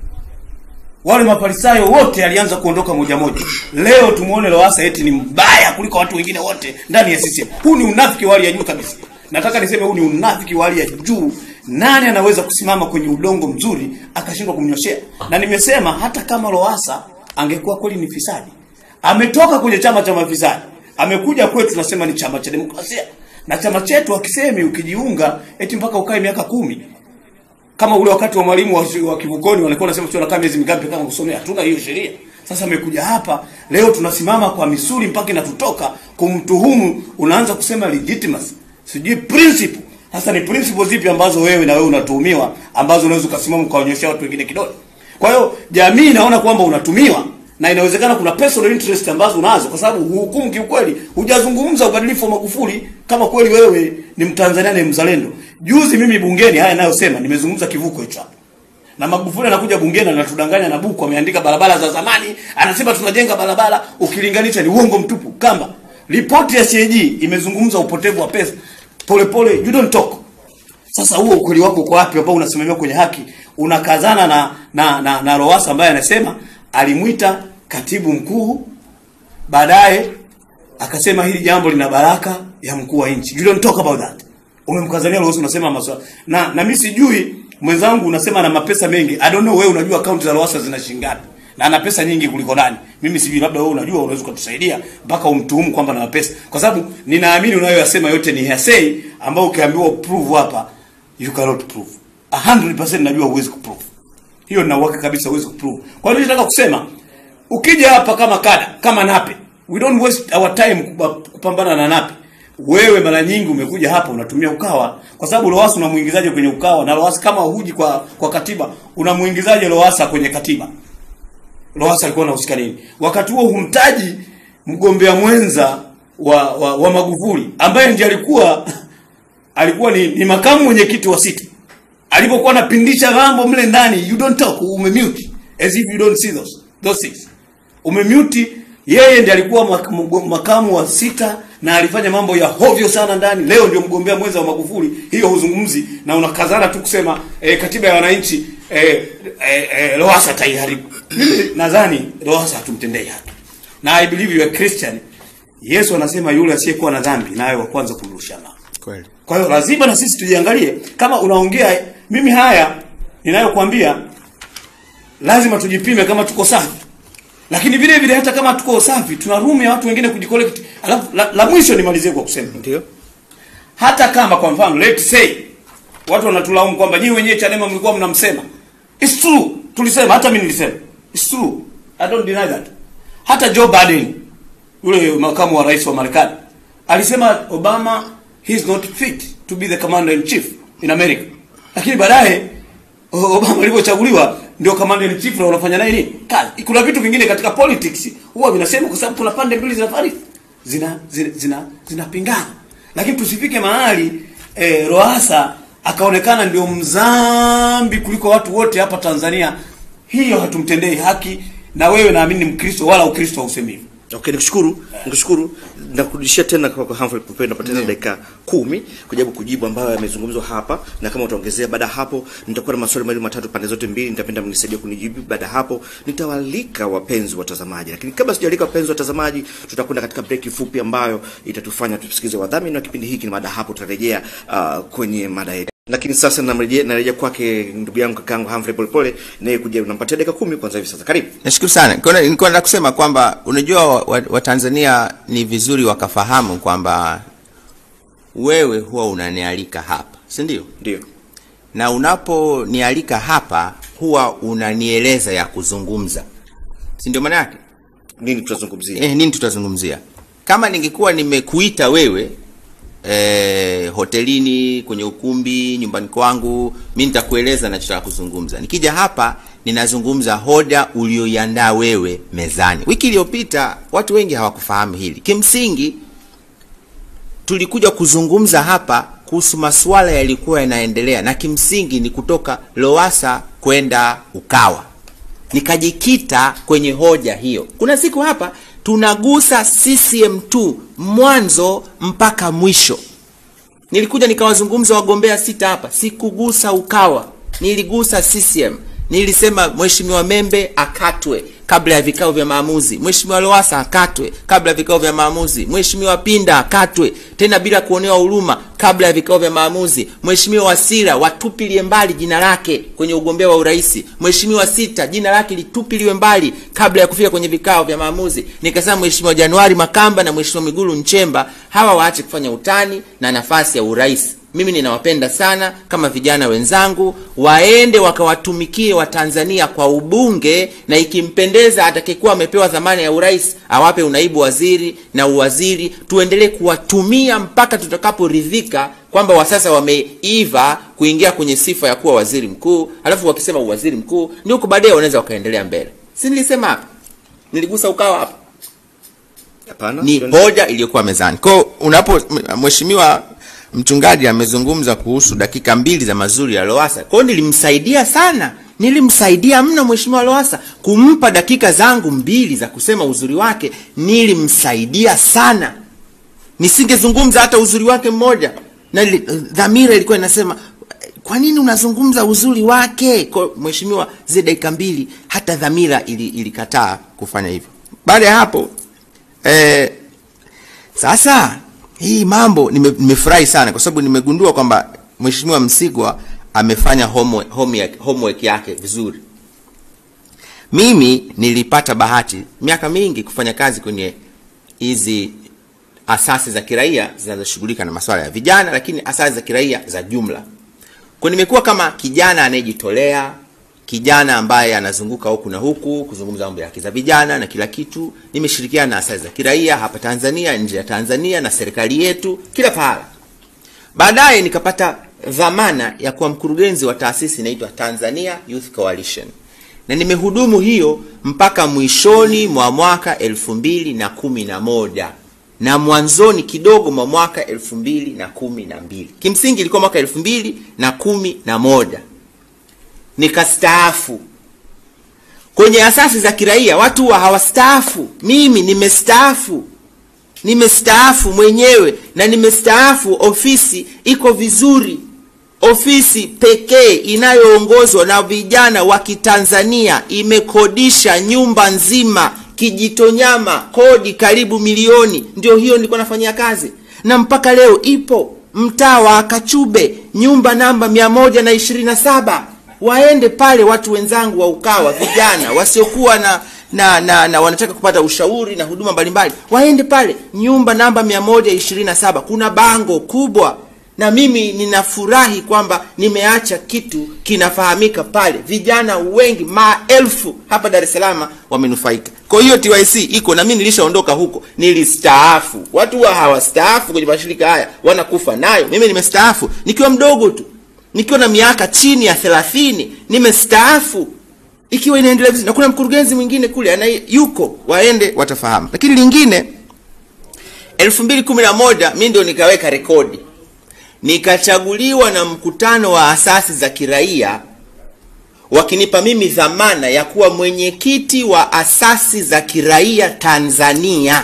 Wale mafarisayo wote alianza kuondoka moja moja. Leo tumuone Lowassa eti ni mbaya kuliko watu wengine wote ndani ya CCM. Huu ni unafiki wa hali ya juu kabisa. Nataka niseme huu ni unafiki wa hali ya juu. Nani anaweza kusimama kwenye udongo mzuri akashindwa kumnyoshea? Na nimesema hata kama Lowassa angekuwa kweli ni fisadi, ametoka kwenye chama cha mafisadi, amekuja kwetu, tunasema ni chama cha demokrasia, na chama chetu akisemi ukijiunga eti mpaka ukae miaka kumi kama ule wakati wa mwalimu wa, wa kivukoni walikuwa wanasema sio nakaa miezi mingapi kama kusomea. Hatuna hiyo sheria. Sasa amekuja hapa leo, tunasimama kwa misuli mpaka inatutoka kumtuhumu, unaanza kusema legitimacy, sijui principle. Sasa ni principle zipi ambazo wewe na wewe unatuhumiwa ambazo unaweza ukasimama ukaonyesha watu wengine kidole? Kwa hiyo jamii inaona kwamba unatumiwa na inawezekana kuna personal interest ambazo unazo, kwa sababu huhukumu kiukweli, hujazungumza ubadilifu wa Magufuli kama kweli wewe ni Mtanzania na mzalendo. Juzi mimi bungeni, haya nayosema, nimezungumza kivuko hicho hapo. na Magufuli anakuja bungeni anatudanganya na buku ameandika barabara za zamani, anasema tunajenga barabara, ukilinganisha ni uongo mtupu. Kamba ripoti ya CAG imezungumza upotevu wa pesa polepole, you don't talk. Sasa huo ukweli wako uko wapi ambao unasimamia kwenye haki? Unakazana na na na, na Lowassa ambaye anasema alimwita katibu mkuu baadaye akasema hili jambo lina baraka ya mkuu wa nchi. You don't talk about that. Umemkazania Lowassa unasema maswala. Na na mimi sijui mwenzangu unasema ana mapesa mengi. I don't know wewe unajua akaunti za Lowassa zina shilingi ngapi? Na ana pesa nyingi kuliko nani? Mimi sijui labda wewe unajua unaweza kutusaidia mpaka umtuhumu kwamba ana pesa. Kwa sababu ninaamini unayoyasema yote ni hearsay ambao ukiambiwa prove hapa you cannot prove. 100% najua huwezi kuprove. Hiyo nina uhakika kabisa huwezi kuprove. Kwa hiyo nataka kusema ukija hapa kama kada, kama Nape, we don't waste our time kupa- kupambana na Nape. Wewe mara nyingi umekuja hapa unatumia Ukawa kwa sababu Lowassa unamuingizaje kwenye Ukawa na Lowassa kama huji kwa kwa katiba unamuingizaje Lowassa kwenye katiba? Lowassa alikuwa anahusika nini? Wakati huo humtaji mgombea mwenza wa, wa, wa Magufuli ambaye ndiye alikuwa alikuwa ni, ni makamu mwenyekiti wa City. Alipokuwa anapindisha mambo mle ndani, you don't talk, umemute as if you don't see those those things. Umemute yeye ndiye alikuwa mak- mgo- makamu wa sita na alifanya mambo ya hovyo sana ndani. Leo ndio mgombea mwenza wa Magufuli, hiyo huzungumzi na unakazana tu kusema eh, katiba ya wananchi eh, eh, eh, Lowassa taiharibu. Mimi nadhani Lowassa hatumtendei haki. Na I believe you are Christian. Yesu anasema yule asiyekuwa na dhambi naye wa kwanza kumrusha mawe. Kweli. Kwa hiyo lazima na sisi tujiangalie kama unaongea mimi haya ninayokuambia lazima tujipime kama tuko safi. Lakini vile vile hata kama tuko safi tuna room ya watu wengine kujicollect. Alafu la, la mwisho nimalizie kwa kusema Ndio. hata kama kwa mfano let's say watu wanatulaumu kwamba nyinyi wenyewe Chadema mlikuwa mnamsema. It's true. Tulisema hata mimi nilisema. It's true. I don't deny that. Hata Joe Biden yule makamu wa rais wa Marekani alisema Obama he is not fit to be the commander in chief in America. Lakini baadaye O- Obama alipochaguliwa ndio commander in chief na unafanya naye nini? Kazi. Kuna vitu vingine katika politics huwa vinasema kwa sababu kuna pande mbili zinafari zina zina zina zinapingana. Lakini tusifike mahali eh, Roasa akaonekana ndio mzambi kuliko watu wote hapa Tanzania. Hiyo hatumtendei haki na wewe naamini ni Mkristo wala Ukristo hausemi hivyo. Okay, nikushukuru. Nikushukuru. Nakurudishia tena kwa kwa Humphrey Pope napata tena dakika kumi kujaribu kujibu ambayo yamezungumzwa hapa na kama utaongezea baada ya hapo nitakuwa na maswali mawili matatu pande zote mbili nitapenda mnisaidie kunijibu baada ya hapo nitawalika wapenzi watazamaji lakini kabla sijalika wapenzi watazamaji tutakwenda katika break fupi ambayo itatufanya tusikize wadhamini wa kipindi hiki na baada ya hapo tutarejea uh, kwenye mada yetu lakini sasa narejea narejea kwake ndugu yangu kakaangu Humphrey Polepole naye kuja unampatia dakika kumi kwanza hivi sasa karibu Nashukuru sana. Nilikuwa- Nilikuwa nataka kusema kwamba unajua Watanzania wa Watanzania ni vizuri wakafahamu kwamba wewe huwa unanialika hapa, si ndio? ndio Na unaponialika hapa huwa unanieleza ya kuzungumza, si ndio maana yake? nini tutazungumzia Eh, nini tutazungumzia? Kama ningekuwa nimekuita wewe eh, hotelini, kwenye ukumbi, nyumbani kwangu, mi nitakueleza nachotaka kuzungumza. Nikija hapa ninazungumza hoja ulioiandaa wewe mezani. Wiki iliyopita watu wengi hawakufahamu hili. Kimsingi tulikuja kuzungumza hapa kuhusu masuala yalikuwa yanaendelea, na kimsingi ni kutoka Lowassa kwenda Ukawa nikajikita kwenye hoja hiyo. Kuna siku hapa tunagusa CCM tu mwanzo mpaka mwisho. Nilikuja nikawazungumza wagombea sita hapa, sikugusa Ukawa, niligusa CCM. Nilisema Mheshimiwa Membe akatwe kabla ya vikao vya maamuzi, Mheshimiwa Lowassa akatwe kabla ya vikao vya maamuzi, Mheshimiwa Pinda akatwe tena bila kuonewa huruma kabla ya vikao vya maamuzi, Mheshimiwa Wasira watupilie mbali jina lake kwenye ugombea wa urais, Mheshimiwa Sita jina lake litupiliwe mbali kabla ya kufika kwenye vikao vya maamuzi. Nikasema Mheshimiwa Januari Makamba na Mheshimiwa Migulu Nchemba hawa waache kufanya utani na nafasi ya urais. Mimi ninawapenda sana kama vijana wenzangu, waende wakawatumikie Watanzania kwa ubunge, na ikimpendeza atakayekuwa amepewa dhamana ya urais awape unaibu waziri na uwaziri, tuendelee kuwatumia mpaka tutakaporidhika kwamba wa sasa wameiva kuingia kwenye sifa ya kuwa waziri mkuu, alafu wakisema uwaziri mkuu ndio huko baadaye wanaweza wakaendelea mbele. Si nilisema hapa, niligusa ukawa hapa hapana ni hoja iliyokuwa mezani. Kwa hiyo unapo m- mheshimiwa mchungaji amezungumza kuhusu dakika mbili za mazuri ya Lowassa. Kwa hiyo nilimsaidia sana nilimsaidia mno mheshimiwa Lowassa kumpa dakika zangu mbili za kusema uzuri wake, nilimsaidia sana. Nisingezungumza hata uzuri wake mmoja, na ili- dhamira ilikuwa inasema kwa nini unazungumza uzuri wake? Kwa mheshimiwa, zile dakika mbili hata dhamira ili- ilikataa kufanya hivyo. Baada ya hapo eh, sasa hii mambo nime- nimefurahi sana kwa sababu nimegundua kwamba mheshimiwa Msigwa amefanya homework, homework, homework yake vizuri. Mimi nilipata bahati miaka mingi kufanya kazi kwenye hizi asasi za kiraia zinazoshughulika na masuala ya vijana, lakini asasi za kiraia za jumla. Kwa nimekuwa kama kijana anayejitolea, kijana ambaye anazunguka huku na huku kuzungumza mambo ya haki za vijana na kila kitu. Nimeshirikiana na asasi za kiraia hapa Tanzania, nje ya Tanzania na serikali yetu, kila pahala. Baadaye nikapata dhamana ya kuwa mkurugenzi wa taasisi inaitwa Tanzania Youth Coalition, na nimehudumu hiyo mpaka mwishoni mwa mwaka elfu mbili na kumi na moja na mwanzoni kidogo mwa mwaka elfu mbili na kumi na mbili kimsingi ilikuwa mwaka elfu mbili na kumi na moja nikastaafu kwenye asasi za kiraia watu huwa hawastaafu mimi nimestaafu nimestaafu mwenyewe na nimestaafu ofisi iko vizuri ofisi pekee inayoongozwa na vijana wa kitanzania imekodisha nyumba nzima kijitonyama kodi karibu milioni ndio hiyo nilikuwa nafanyia kazi na mpaka leo ipo mtaa wa kachube nyumba namba mia moja na ishirini na saba waende pale watu wenzangu wa ukawa vijana wasiokuwa na na, na, na wanataka kupata ushauri na huduma mbalimbali waende pale nyumba namba 127 kuna bango kubwa na mimi ninafurahi kwamba nimeacha kitu kinafahamika pale vijana wengi maelfu hapa dar es salaam wamenufaika kwa hiyo tyc iko na mimi nilishaondoka huko nilistaafu watu wa hawastaafu kwenye mashirika haya wanakufa nayo mimi nimestaafu nikiwa mdogo tu nikiwa na miaka chini ya thelathini nimestaafu ikiwa inaendelea vizuri na kuna mkurugenzi mwingine kule ana yuko waende watafahamu lakini lingine 2011 mi ndio nikaweka rekodi nikachaguliwa na mkutano wa asasi za kiraia wakinipa mimi dhamana ya kuwa mwenyekiti wa asasi za kiraia tanzania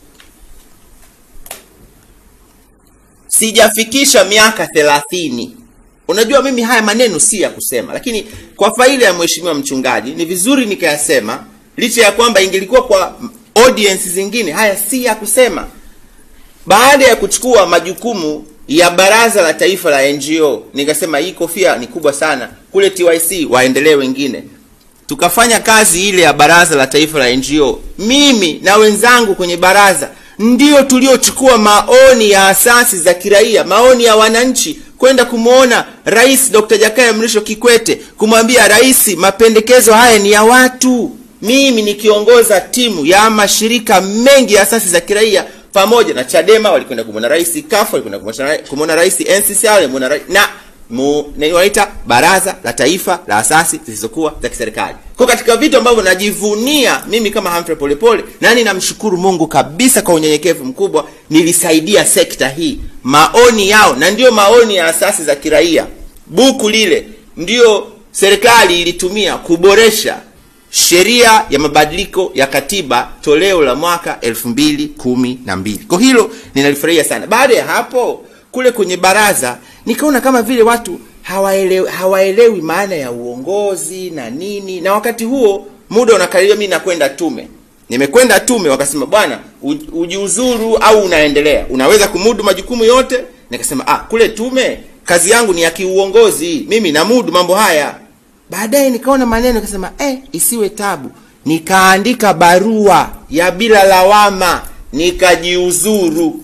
sijafikisha miaka thelathini unajua mimi haya maneno si ya kusema lakini kwa faida ya mheshimiwa mchungaji ni vizuri nikayasema licha ya kwamba ingelikuwa kwa audience zingine haya si ya kusema baada ya kuchukua majukumu ya baraza la taifa la ngo nikasema hii kofia ni kubwa sana kule tyc waendelee wengine tukafanya kazi ile ya baraza la taifa la ngo mimi na wenzangu kwenye baraza ndio tuliochukua maoni ya asasi za kiraia maoni ya wananchi kwenda kumwona rais dr jakaya mrisho kikwete kumwambia rais mapendekezo haya ni ya watu mimi nikiongoza timu ya mashirika mengi ya asasi za kiraia pamoja na chadema walikwenda kumwona rais kafu walikwenda kumwona rais nccr walimwona rais na mu, na wanaita baraza la taifa la asasi zisizokuwa za kiserikali kwa katika vitu ambavyo najivunia mimi kama Humphrey Polepole nani namshukuru Mungu kabisa kwa unyenyekevu mkubwa nilisaidia sekta hii maoni yao na ndiyo maoni ya asasi za kiraia buku lile ndiyo serikali ilitumia kuboresha sheria ya mabadiliko ya katiba toleo la mwaka 2012 kwa hilo ninalifurahia sana baada ya hapo kule kwenye baraza nikaona kama vile watu hawaelewi, hawaelewi maana ya uongozi na nini na wakati huo muda unakaribia mi nakwenda tume nimekwenda tume wakasema bwana ujiuzuru au unaendelea unaweza kumudu majukumu yote nikasema ah kule tume kazi yangu ni ya kiuongozi mimi namudu mambo haya baadaye nikaona maneno nikasema eh, isiwe tabu nikaandika barua ya bila lawama nikajiuzuru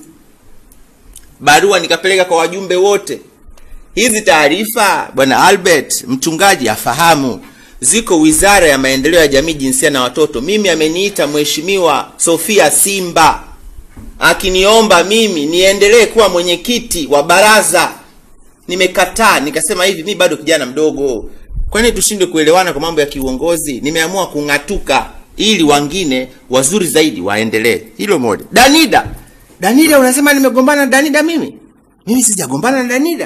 barua nikapeleka kwa wajumbe wote hizi taarifa bwana albert mchungaji afahamu ziko wizara ya maendeleo ya jamii jinsia na watoto mimi ameniita mheshimiwa sofia simba akiniomba mimi niendelee kuwa mwenyekiti wa baraza nimekataa nikasema hivi mi bado kijana mdogo kwani tushindwe kuelewana kwa mambo ya kiuongozi nimeamua kung'atuka ili wengine wazuri zaidi waendelee hilo moja danida danida unasema nimegombana na danida mimi mimi sijagombana na danida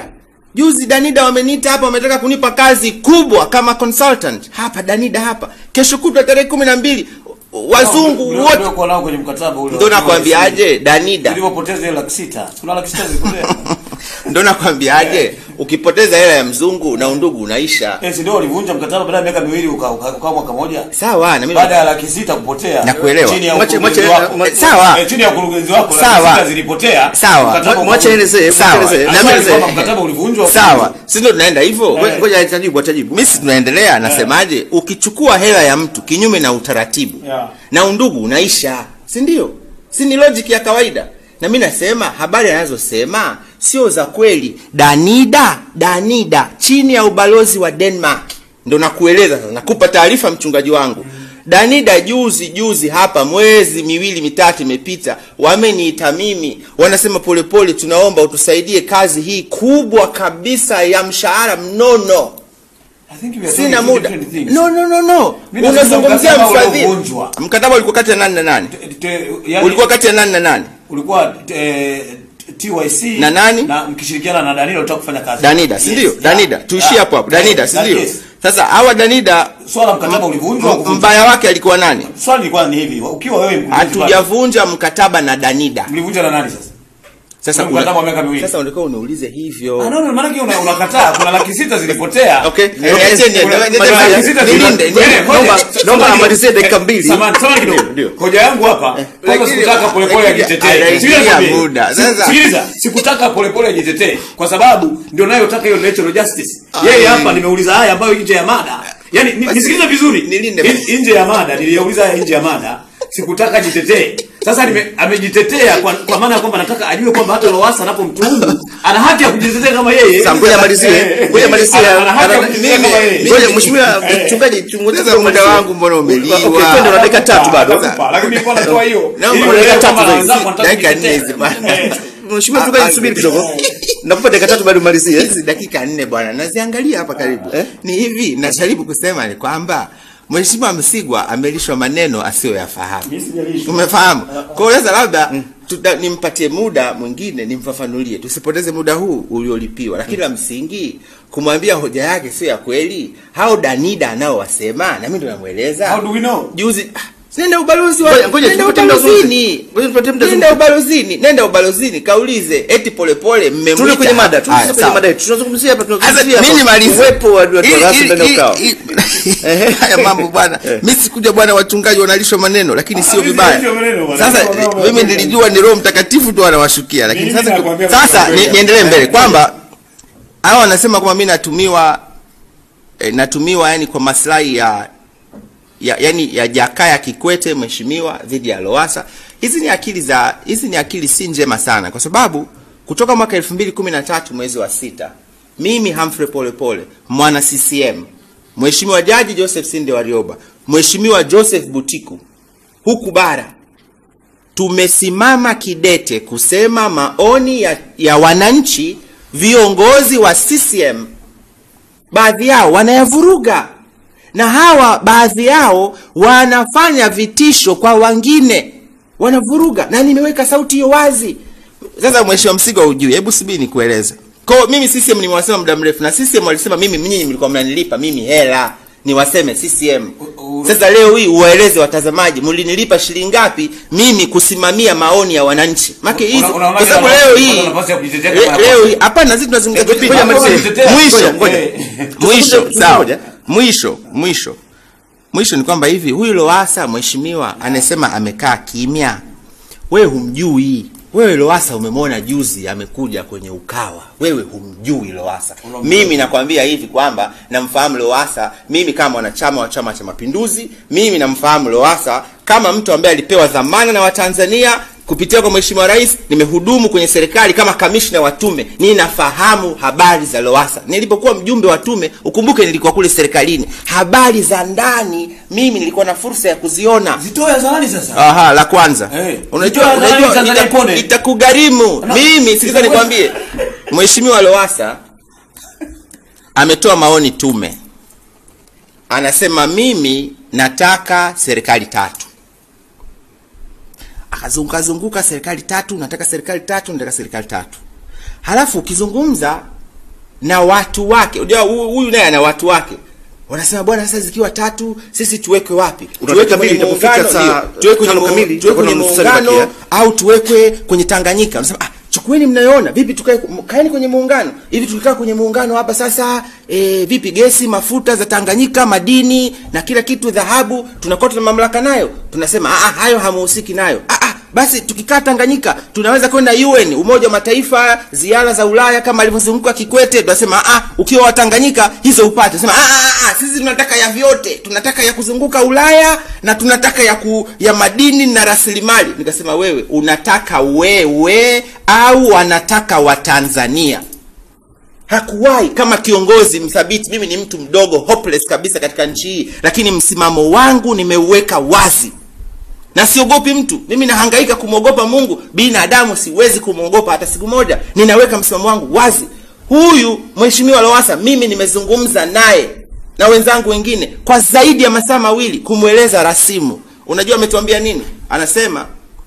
juzi danida wameniita hapa wametaka kunipa kazi kubwa kama consultant hapa danida hapa kesho kutwa tarehe kumi na mbili wazungu Ndio- wote ndio kwa nao kwenye mkataba ule ndo wa- nakwambiaje danida Ulipopoteza ile laki sita. Kuna laki sita zilipotea. ndo nakwambiaje ukipoteza hela ya mzungu na undugu unaisha Eh, si ndio walivunja mkataba baada ya miaka miwili uka uka uka mwaka moja. sawa na mimi Baada ya laki sita kupotea. Nakuelewa. Chini ya Mwache- ukurugenzi mwache- wako. mwache- sawa. Eh, chini ya ukurugenzi wako laki Sawa. sita zilipotea. Sawa. Mkataba Mwache uka- elezee, Sawa. mwache elezee. Na Aswali mimi- kwamba mkataba ulivunjwa. sawa si ndo tunaenda hivyo Ngoja- Ngoja atajibu, atajibu. misi tunaendelea nasemaje ukichukua hela ya mtu kinyume na utaratibu Yeah. na undugu unaisha si ndio si ni logic ya kawaida na mi nasema habari anazosema sio za kweli danida danida chini ya ubalozi wa denmark ndo nakueleza sasa nakupa taarifa mchungaji wangu danida juzi juzi hapa mwezi miwili mitatu imepita wameniita mimi wanasema polepole tunaomba utusaidie kazi hii kubwa kabisa ya mshahara mnono I think we are sina talking two muda different things. no no no no Mimi nasema unazungumzia mkataba mfadhili uliovunjwa. mkataba ulikuwa kati ya nani na nani Te- te- yani- ulikuwa kati ya nani na nani ulikuwa eh, TYC Na nani? na mkishirikiana na Danilo utaka kufanya kazi. danida si ndio Yes, danida yeah, tuishie yeah. hapo hapo danida si Yeah, ndio yes. sasa hawa danida Swala mkataba ulivunjwa au m- kuvunjwa? mbaya wake alikuwa nani Swali lilikuwa ni hivi, ukiwa wewe mkurugenzi pale, hatujavunja mkataba na danida mlivunja na nani sasa? sasa Ule mkataba wa miaka miwili. sasa ulikuwa uniulize Ah, hivyo no, no, maana yake una- unakataa kuna laki sita zilipotea. Okay. Eh, Okay, acheni, kuna- nilinde, kuna nilinde, laki sita nilinde, zilipotea. nilinde. Eh, ngoja, Naomba- samahani naomba kidogo. amalizie dakika Eh, mbili. samahani, samahani kidogo. Ndio, ndio. Hoja yangu hapa, kwanza Lakini- sikutaka polepole lakini ajitetee. anaingia Sikiliza nikwambie. muda. Si- Sasa- Sikiliza, sikutaka polepole ajitetee kwa sababu ndio nayotaka hiyo natural justice. Yeye hapa nimeuliza haya ambayo nje ya mada. Yaani ni- nisikilize vizuri. Nilinde. In- Nje ya mada, niliyauliza haya nje ya mada. Sikutaka ajitetee. Sasa nime, amejitetea kwa, kwa maana ya kwamba nataka ajue kwamba hata Lowassa anapomtuhumu ana haki ya kujitetea kama yeye. Sasa ngoja amalizie, Eh, ngoja amalizie. ana- ana haki ya Ana- kujitetea mimi- kama yeye. Ngoja mheshimiwa mchungaji chunguza Sasa muda amalizie. wangu mbona umeliwa? Okay, twende na dakika tatu bado. Nakupa, lakini nilikuwa natoa hiyo. Na Ili una uelewe dakika kwamba tatu wenzako zaidi. wanataka Dakika kujitetea. nne hizi bwana. Eh. Mheshimiwa Ah, mchungaji ah, subiri eh. kidogo. Nakupa dakika tatu bado umalizie. hizi dakika nne bwana naziangalia hapa karibu Eh? ni hivi najaribu kusema ni kwamba mheshimiwa msigwa amelishwa maneno asiyoyafahamu Mimi sijalishwa. umefahamu kwa hiyo sasa labda tuta- nimpatie muda mwingine nimfafanulie tusipoteze muda huu uliolipiwa lakini la msingi kumwambia hoja yake sio ya kweli hao danida anaowasema na mimi ndo namweleza How do we know? juzi ah, nenda ubalozi wa Ngoja- ngoja nenda tupate muda ubalozini Ngoja tupatie muda nenda zungumze. ubalozini nenda ubalozini kaulize eti polepole mmemwita Turudi kwenye mada, Haya, turudi kwenye sawa. mada yetu. Tunazungumzia hapa Sasa tunazungumzia mimi hapa nimalize. uwepo wa watu wa Ili- rasi ili- ndani ya ili- ukao. ili- haya mambo bwana mimi sikuja bwana wachungaji wanalishwa maneno lakini sio mimi vibaya sio maneno bwana. sasa Sio maneno, mimi maneno. nilijua ni roho mtakatifu tu anawashukia lakini Mimi sasa nakwambia sasa kweli. ni- niendelee mbele kwamba hawa wanasema kwamba mimi natumiwa eh, natumiwa yani kwa maslahi ya ya, yani ya Jakaya Kikwete mheshimiwa dhidi ya Lowassa. Hizi ni akili za hizi ni akili si njema sana, kwa sababu kutoka mwaka 2013 mwezi wa sita, mimi Humphrey Polepole mwana CCM, mheshimiwa Jaji Joseph Sinde Warioba, mheshimiwa Joseph Butiku huku bara tumesimama kidete kusema maoni ya, ya wananchi, viongozi wa CCM baadhi yao wanayavuruga na hawa baadhi yao wanafanya vitisho kwa wengine wanavuruga na nimeweka sauti hiyo wazi sasa mheshimiwa msigo ujui hebu subiri nikueleze kwa mimi CCM nimewasema muda mrefu na CCM walisema mimi nyinyi mlikuwa mnanilipa mimi hela niwaseme CCM u- sasa leo hii uwaeleze watazamaji mlinilipa shilingi ngapi mimi kusimamia maoni ya wananchi make hizi Una- unaonaje kwa sababu nafasi- leo hii una nafasi ya kujitetea le- kama leo nafasi? hii hapana sisi tunazungumza Ngoja- kipindi ngoja malizie. kujitetea. mwisho Ngoja, ngoja. eh. mwisho Tuzungumze sawa moja. mwisho mwisho mwisho ni kwamba hivi huyu Lowassa mheshimiwa anasema amekaa kimya wewe humjui wewe Lowassa umemwona juzi amekuja kwenye ukawa wewe humjui Lowassa mimi nakwambia hivi kwamba namfahamu Lowassa mimi kama mwanachama wa chama cha mapinduzi mimi namfahamu Lowassa kama mtu ambaye alipewa dhamana na Watanzania kupitia kwa mheshimiwa rais nimehudumu kwenye serikali kama kamishna wa tume ninafahamu habari za Lowassa nilipokuwa mjumbe wa tume ukumbuke nilikuwa kule serikalini habari za ndani mimi nilikuwa na fursa ya kuziona Zitoe hadharani sasa. Aha, la kwanza. Eh. Unajua Nitoa unajua nadhani Tanzania ita- Kone. itakugharimu. Na- Mimi sikiza itakuwa- nikwambie. Mheshimiwa Lowassa ametoa maoni tume. Anasema mimi nataka serikali tatu. Akazunguka zunguka serikali tatu, nataka serikali tatu, nataka serikali tatu. Halafu ukizungumza na watu wake unajua huyu huyu naye ana watu wake wanasema bwana sasa zikiwa tatu sisi tuwekwe wapi Unataka tuwekwe kwenye mimi itapofika muungano saa ndio, tuwekwe kwenye tano mu- kamili, tuwekwe kwenye tutakuwa na nusu saa muungano imebakia. au tuwekwe kwenye Tanganyika wanasema ah chukueni mnayoona vipi tukae kaeni kwenye muungano hivi tukikaa kwenye muungano hapa sasa e, vipi gesi mafuta za Tanganyika madini na kila kitu dhahabu tunakuwa tuna mamlaka nayo tunasema ah ah, hayo hamuhusiki nayo ah ah basi tukikaa Tanganyika tunaweza kwenda UN Umoja wa Mataifa ziara za Ulaya kama alivyozunguka Kikwete tunasema ah ukiwa wa Tanganyika hizo upate tunasema ah, ah, ah sisi tunataka ya vyote tunataka ya kuzunguka Ulaya na tunataka ya ku, ya madini na rasilimali nikasema wewe unataka wewe au wanataka Watanzania hakuwahi kama kiongozi mthabiti mimi ni mtu mdogo hopeless kabisa katika nchi hii lakini msimamo wangu nimeuweka wazi na siogopi mtu mimi nahangaika kumwogopa mungu binadamu siwezi kumwogopa hata siku moja ninaweka msimamo wangu wazi huyu mheshimiwa lowasa mimi nimezungumza naye na wenzangu wengine kwa zaidi ya masaa mawili kumweleza rasimu unajua ametuambia nini anasema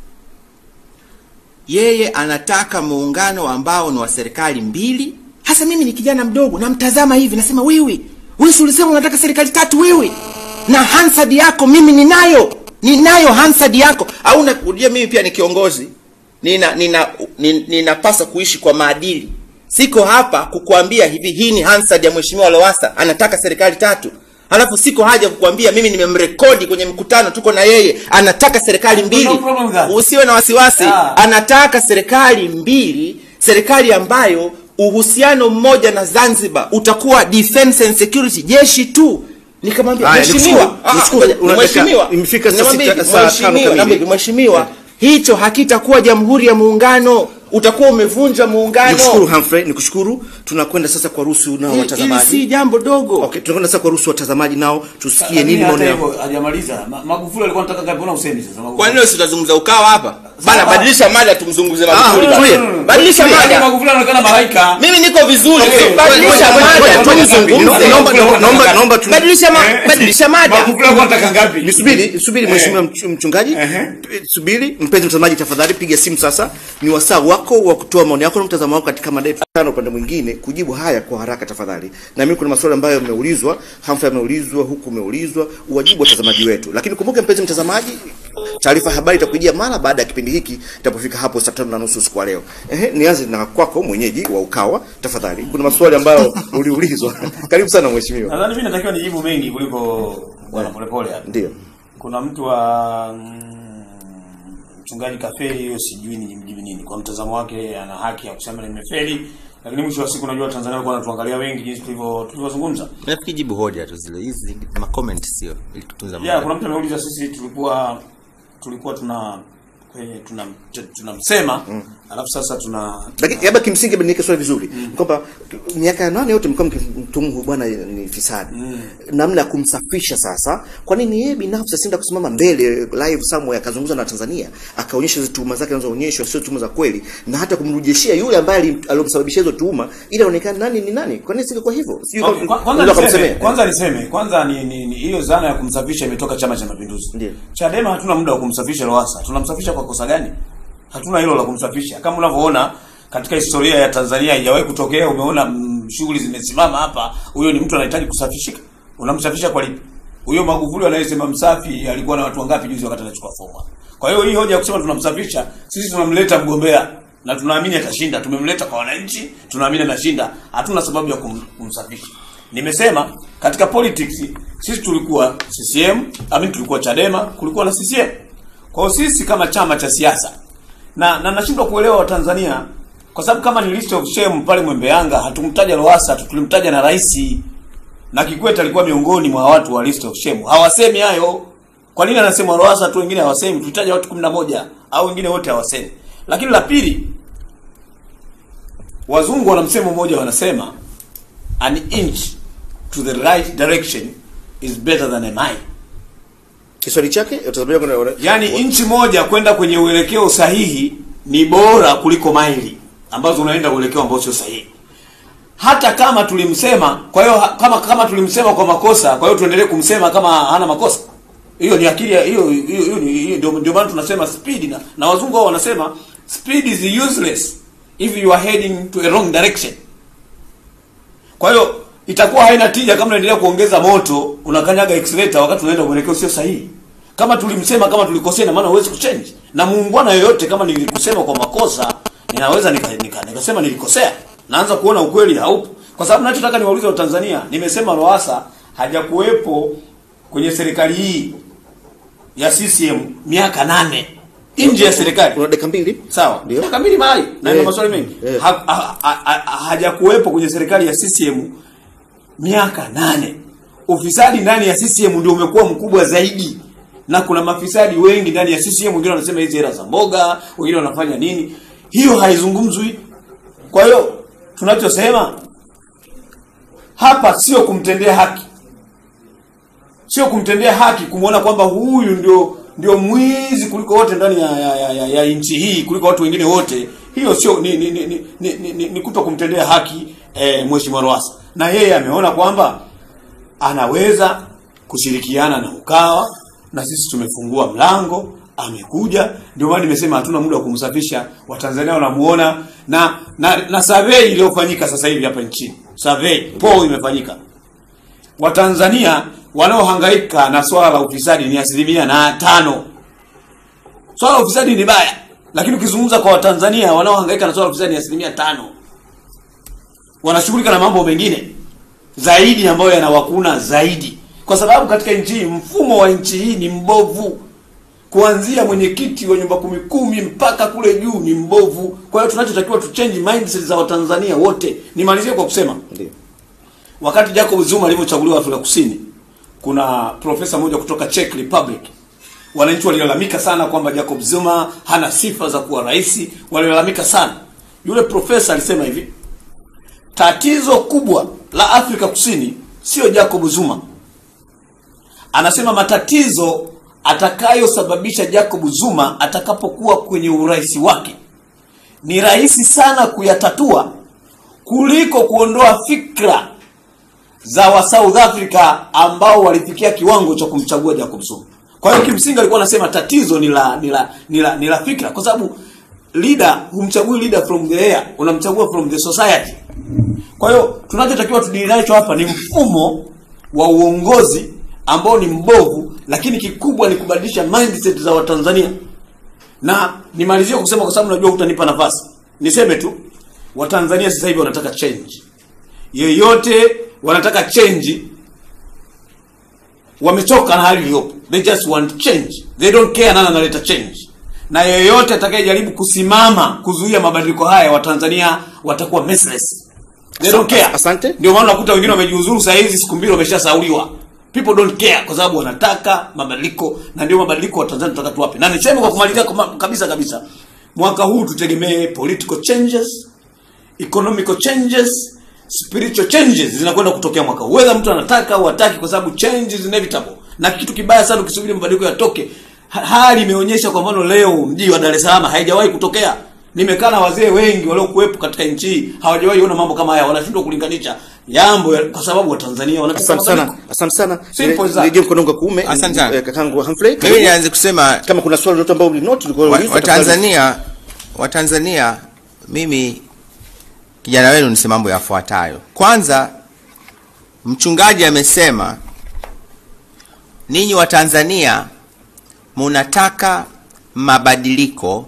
yeye anataka muungano ambao ni wa serikali mbili hasa mimi ni kijana mdogo namtazama hivi nasema wewe wewe si ulisema unataka serikali tatu wewe na hansard yako mimi ninayo ninayo hansard yako au unajua mimi pia ni kiongozi nina nina nin- ninapaswa kuishi kwa maadili siko hapa kukuambia hivi hii ni hansard ya mheshimiwa lowasa anataka serikali tatu halafu siko haja kukuambia mimi nimemrekodi kwenye mkutano tuko na yeye anataka serikali mbili No problem with that. usiwe na wasiwasi Yeah. anataka serikali mbili serikali ambayo uhusiano mmoja na zanzibar utakuwa defense and security jeshi tu nikamwambia Haya, mheshimiwa nikushukuru, ah, ah, nikushukuru. ngoja, Unataka- mheshimiwa imefika saa namwambia sita- hivi, saa tano mheshimiwa, kamili. namwambia hivi, mheshimiwa hicho hakitakuwa jamhuri ya muungano utakuwa umevunja muungano Nikushukuru Humphrey, nikushukuru. Tunakwenda sasa kwa ruhusu nao Hili- hili watazamaji. si jambo dogo Okay, tunakwenda sasa kwa ruhusu watazamaji nao tusikie Lakini nini hata maoni yao. hivyo hajamaliza. Ma- Magufuli alikuwa anataka ngapi? Mbona usemi sasa? Magufuli? kwa nini leo tutazungumza ukawa hapa bana Sawa. badilisha mada tumzungumze magufuli Ah, bana. tulia. badilisha Yaani mada Magufuli anaonekana malaika. mimi niko vizuri Okay, badilisha ngoja, ngoja, mada ngoja, tumzungumze ngoja, Naomba ngoja, naomba naomba ngoja. naomba tu badilisha ma, Eh? badilisha mada Magufuli alikuwa anataka ngapi? Nisubiri, subiri mheshimiwa mch- mchungaji. Ehe. Subiri, mpenzi mtazamaji tafadhali piga simu sasa. Ni wasaa wako wa kutoa maoni yako na mtazamo wako katika mada yetu tano upande mwingine kujibu haya kwa haraka tafadhali. Na mimi kuna maswali ambayo yameulizwa, Humphrey ameulizwa, huku umeulizwa, uwajibu watazamaji wetu. Lakini kumbuka mpenzi mtazamaji, taarifa ya habari itakujia mara baada ya kipindi hiki itapofika hapo saa tano na nusu usiku wa leo. Ehe, nianze na kwako mwenyeji wa Ukawa tafadhali. Kuna maswali ambayo uliulizwa. Karibu sana mheshimiwa. Nadhani mimi natakiwa nijibu mengi kuliko bwana Polepole hapa. Ndio. Kuna mtu wa mm, mchungaji kafeli, hiyo sijui nimjibu nini. Kwa mtazamo wake ana haki ya kusema nimefeli, lakini mwisho wa siku unajua Tanzania walikuwa wanatuangalia wengi jinsi tulivyo tulivyozungumza. nafikiri jibu hoja tu zile hizi ma comment sio ili tutunza Yeah, kuna mtu ameuliza sisi tulikuwa tulikuwa tuna kwenye tuna tunamsema alafu sasa tuna Lakini labda kimsingi bado niweke swali vizuri kwamba miaka ya nane yote mlikuwa mkimtumu huyu bwana ni fisadi, namna ya kumsafisha sasa. Kwa nini yeye binafsi asienda kusimama mbele live somewhere akazungumza na Tanzania akaonyesha hizo tuhuma zake anazoonyeshwa sio tuhuma za kweli, na hata kumrudishia yule ambaye alim- aliyomsababishia hizo tuhuma ili aonekane nani ni nani? Kwa nini singekuwa hivyo? Sijui Okay, kama- kwa- kwanza unaweza niseme, kumsemea. kwanza niseme kwanza ni ni ni hiyo zana ya kumsafisha imetoka Chama cha Mapinduzi. Ndio. Chadema hatuna muda wa kumsafisha Lowassa. Tunamsafisha kwa kosa gani? Hatuna hilo la kumsafisha. Kama unavyoona katika historia ya Tanzania haijawahi kutokea, umeona mm, shughuli zimesimama hapa, huyo ni mtu anahitaji kusafishika. Unamsafisha kwa lipi? Huyo Magufuli anayesema msafi alikuwa na watu wangapi juzi wakati anachukua fomu? hapa? Kwa hiyo hii hoja ya kusema tunamsafisha, sisi tunamleta mgombea na tunaamini atashinda. Tumemleta kwa wananchi, tunaamini anashinda. Hatuna sababu ya kum, kumsafisha. Nimesema katika politics sisi tulikuwa CCM, amini tulikuwa Chadema, kulikuwa na CCM. Kwa hiyo sisi kama chama cha siasa na na nashindwa kuelewa Watanzania kwa sababu kama ni list of shame pale Mwembe Yanga hatumtaja Lowassa tu, tulimtaja na rais na Kikwete alikuwa miongoni mwa watu wa list of shame. Hawasemi hayo. Kwa nini anasema Lowassa tu wengine hawasemi? Tulitaja watu 11 au wengine wote hawasemi. Lakini la pili wazungu wana msemo mmoja wanasema an inch to the right direction is better than a mile. Kiswali chake utazamia kuna Yaani inchi moja kwenda kwenye uelekeo sahihi ni bora kuliko maili ambazo unaenda uelekeo ambao sio sahihi. Hata kama tulimsema, kwa hiyo ha- kama kama tulimsema kwa makosa, kwa hiyo tuendelee kumsema kama hana makosa. Hiyo ni akili ya- hiyo hiyo hiyo ni- hiyo ndio ndio maana tunasema speed na, na wazungu wao wanasema speed is useless if you are heading to a wrong direction. Kwa hiyo itakuwa haina tija kama unaendelea kuongeza moto, unakanyaga accelerator wakati unaenda mwelekeo sio sahihi. Kama tulimsema kama tulikosea, na maana huwezi kuchange. Na muungwana yoyote, kama nilikusema kwa makosa, ninaweza nika, nika, nikasema nilikosea, naanza kuona ukweli haupo, kwa sababu nachotaka niwaulize Watanzania, nimesema Lowassa hajakuwepo kwenye serikali hii ya CCM miaka nane nje ya serikali Una dakika mbili. sawa Ndio. miaka mbili mahali na ina Eh, maswali mengi eh. ha, ha, ha, ha, hajakuwepo kwenye serikali ya CCM miaka nane ufisadi ndani ya CCM ndio umekuwa mkubwa zaidi na kuna mafisadi wengi ndani ya CCM wengine wanasema hizi hela za mboga wengine wanafanya nini hiyo haizungumzwi kwa hiyo tunachosema hapa sio kumtendea haki sio kumtendea haki kumwona kwamba huyu ndio ndio mwizi kuliko wote ndani ya, ya, ya, ya, ya nchi hii kuliko watu wengine wote hiyo sio ni ni ni, ni, ni, ni, ni, ni kuto kumtendea haki eh, mheshimiwa Lowassa na yeye ameona kwamba anaweza kushirikiana na Ukawa na sisi tumefungua mlango amekuja ndio maana nimesema hatuna muda wa kumsafisha watanzania wanamuona na na, na survey iliyofanyika sasa hivi hapa nchini survey poll imefanyika Watanzania wanaohangaika na swala la ufisadi ni asilimia na tano. Swala la ufisadi ni baya, lakini ukizungumza kwa Watanzania wanaohangaika na swala la ufisadi ni asilimia tano. Wanashughulika na mambo mengine zaidi ambayo yanawakuna zaidi, kwa sababu katika nchi hii mfumo wa nchi hii ni mbovu, kuanzia mwenyekiti wa nyumba kumi kumi mpaka kule juu ni mbovu. Kwa hiyo tunachotakiwa tu change mindset za Watanzania wote. Nimalizie kwa kusema Ndio. wakati Jacob Zuma alivyochaguliwa Afrika Kusini, kuna profesa mmoja kutoka Czech Republic, wananchi walilalamika sana kwamba Jacob Zuma hana sifa za kuwa rais, walilalamika sana. Yule profesa alisema hivi, tatizo kubwa la Afrika Kusini sio Jacob Zuma. Anasema matatizo atakayosababisha Jacob Zuma atakapokuwa kwenye urais wake ni rahisi sana kuyatatua kuliko kuondoa fikra za wa South Africa ambao walifikia kiwango cha kumchagua Jacob Zuma. Kwa hiyo kimsingi alikuwa anasema tatizo ni la ni la ni la, ni la fikra kwa sababu leader humchagui leader from the air, unamchagua from the society. Kwa hiyo tunachotakiwa tudili nacho hapa ni mfumo wa uongozi ambao ni mbovu, lakini kikubwa ni kubadilisha mindset za Watanzania. Na nimalizie kusema kwa sababu najua hutanipa nafasi. Niseme tu Watanzania sasa hivi wanataka change. Yeyote wanataka change wamechoka na hali iliyopo. They just want change. They don't care nani analeta change. Na yeyote atakayejaribu kusimama kuzuia mabadiliko haya Watanzania watakuwa merciless. They don't care. Asante. Ndio maana unakuta wengine wamejiuzuru saa hizi siku mbili wameshasauliwa. People don't care kwa sababu wanataka mabadiliko na ndio mabadiliko wa Tanzania tunataka tuwape. Na niseme kwa kumalizia kwa- kabisa kabisa. Mwaka huu tutegemee political changes, economical changes, spiritual changes zinakwenda kutokea mwaka huu. Whether mtu anataka au hataki kwa sababu change is inevitable. Na kitu kibaya sana ukisubiri mabadiliko yatoke. Ha- Hali imeonyesha kwa mfano leo mji wa Dar es Salaam haijawahi kutokea. Nimekaa na wazee wengi waliokuwepo katika nchi hii hawajawahi ona mambo kama haya, wanashindwa kulinganisha jambo ya- kwa sababu Watanzania wanataka Asante sana. mabadiliko. Asante sana. Simple as that. Nirejee mkono wangu wa kuume. Asante sana. Eh, Kakangu Humphrey. mimi nianze kusema Kama kuna swali lolote ambalo ulinoti ulikuwa wa- unauliza, watanzania watanzania mimi kijana wenu nisema mambo yafuatayo kwanza mchungaji amesema ninyi watanzania munataka mabadiliko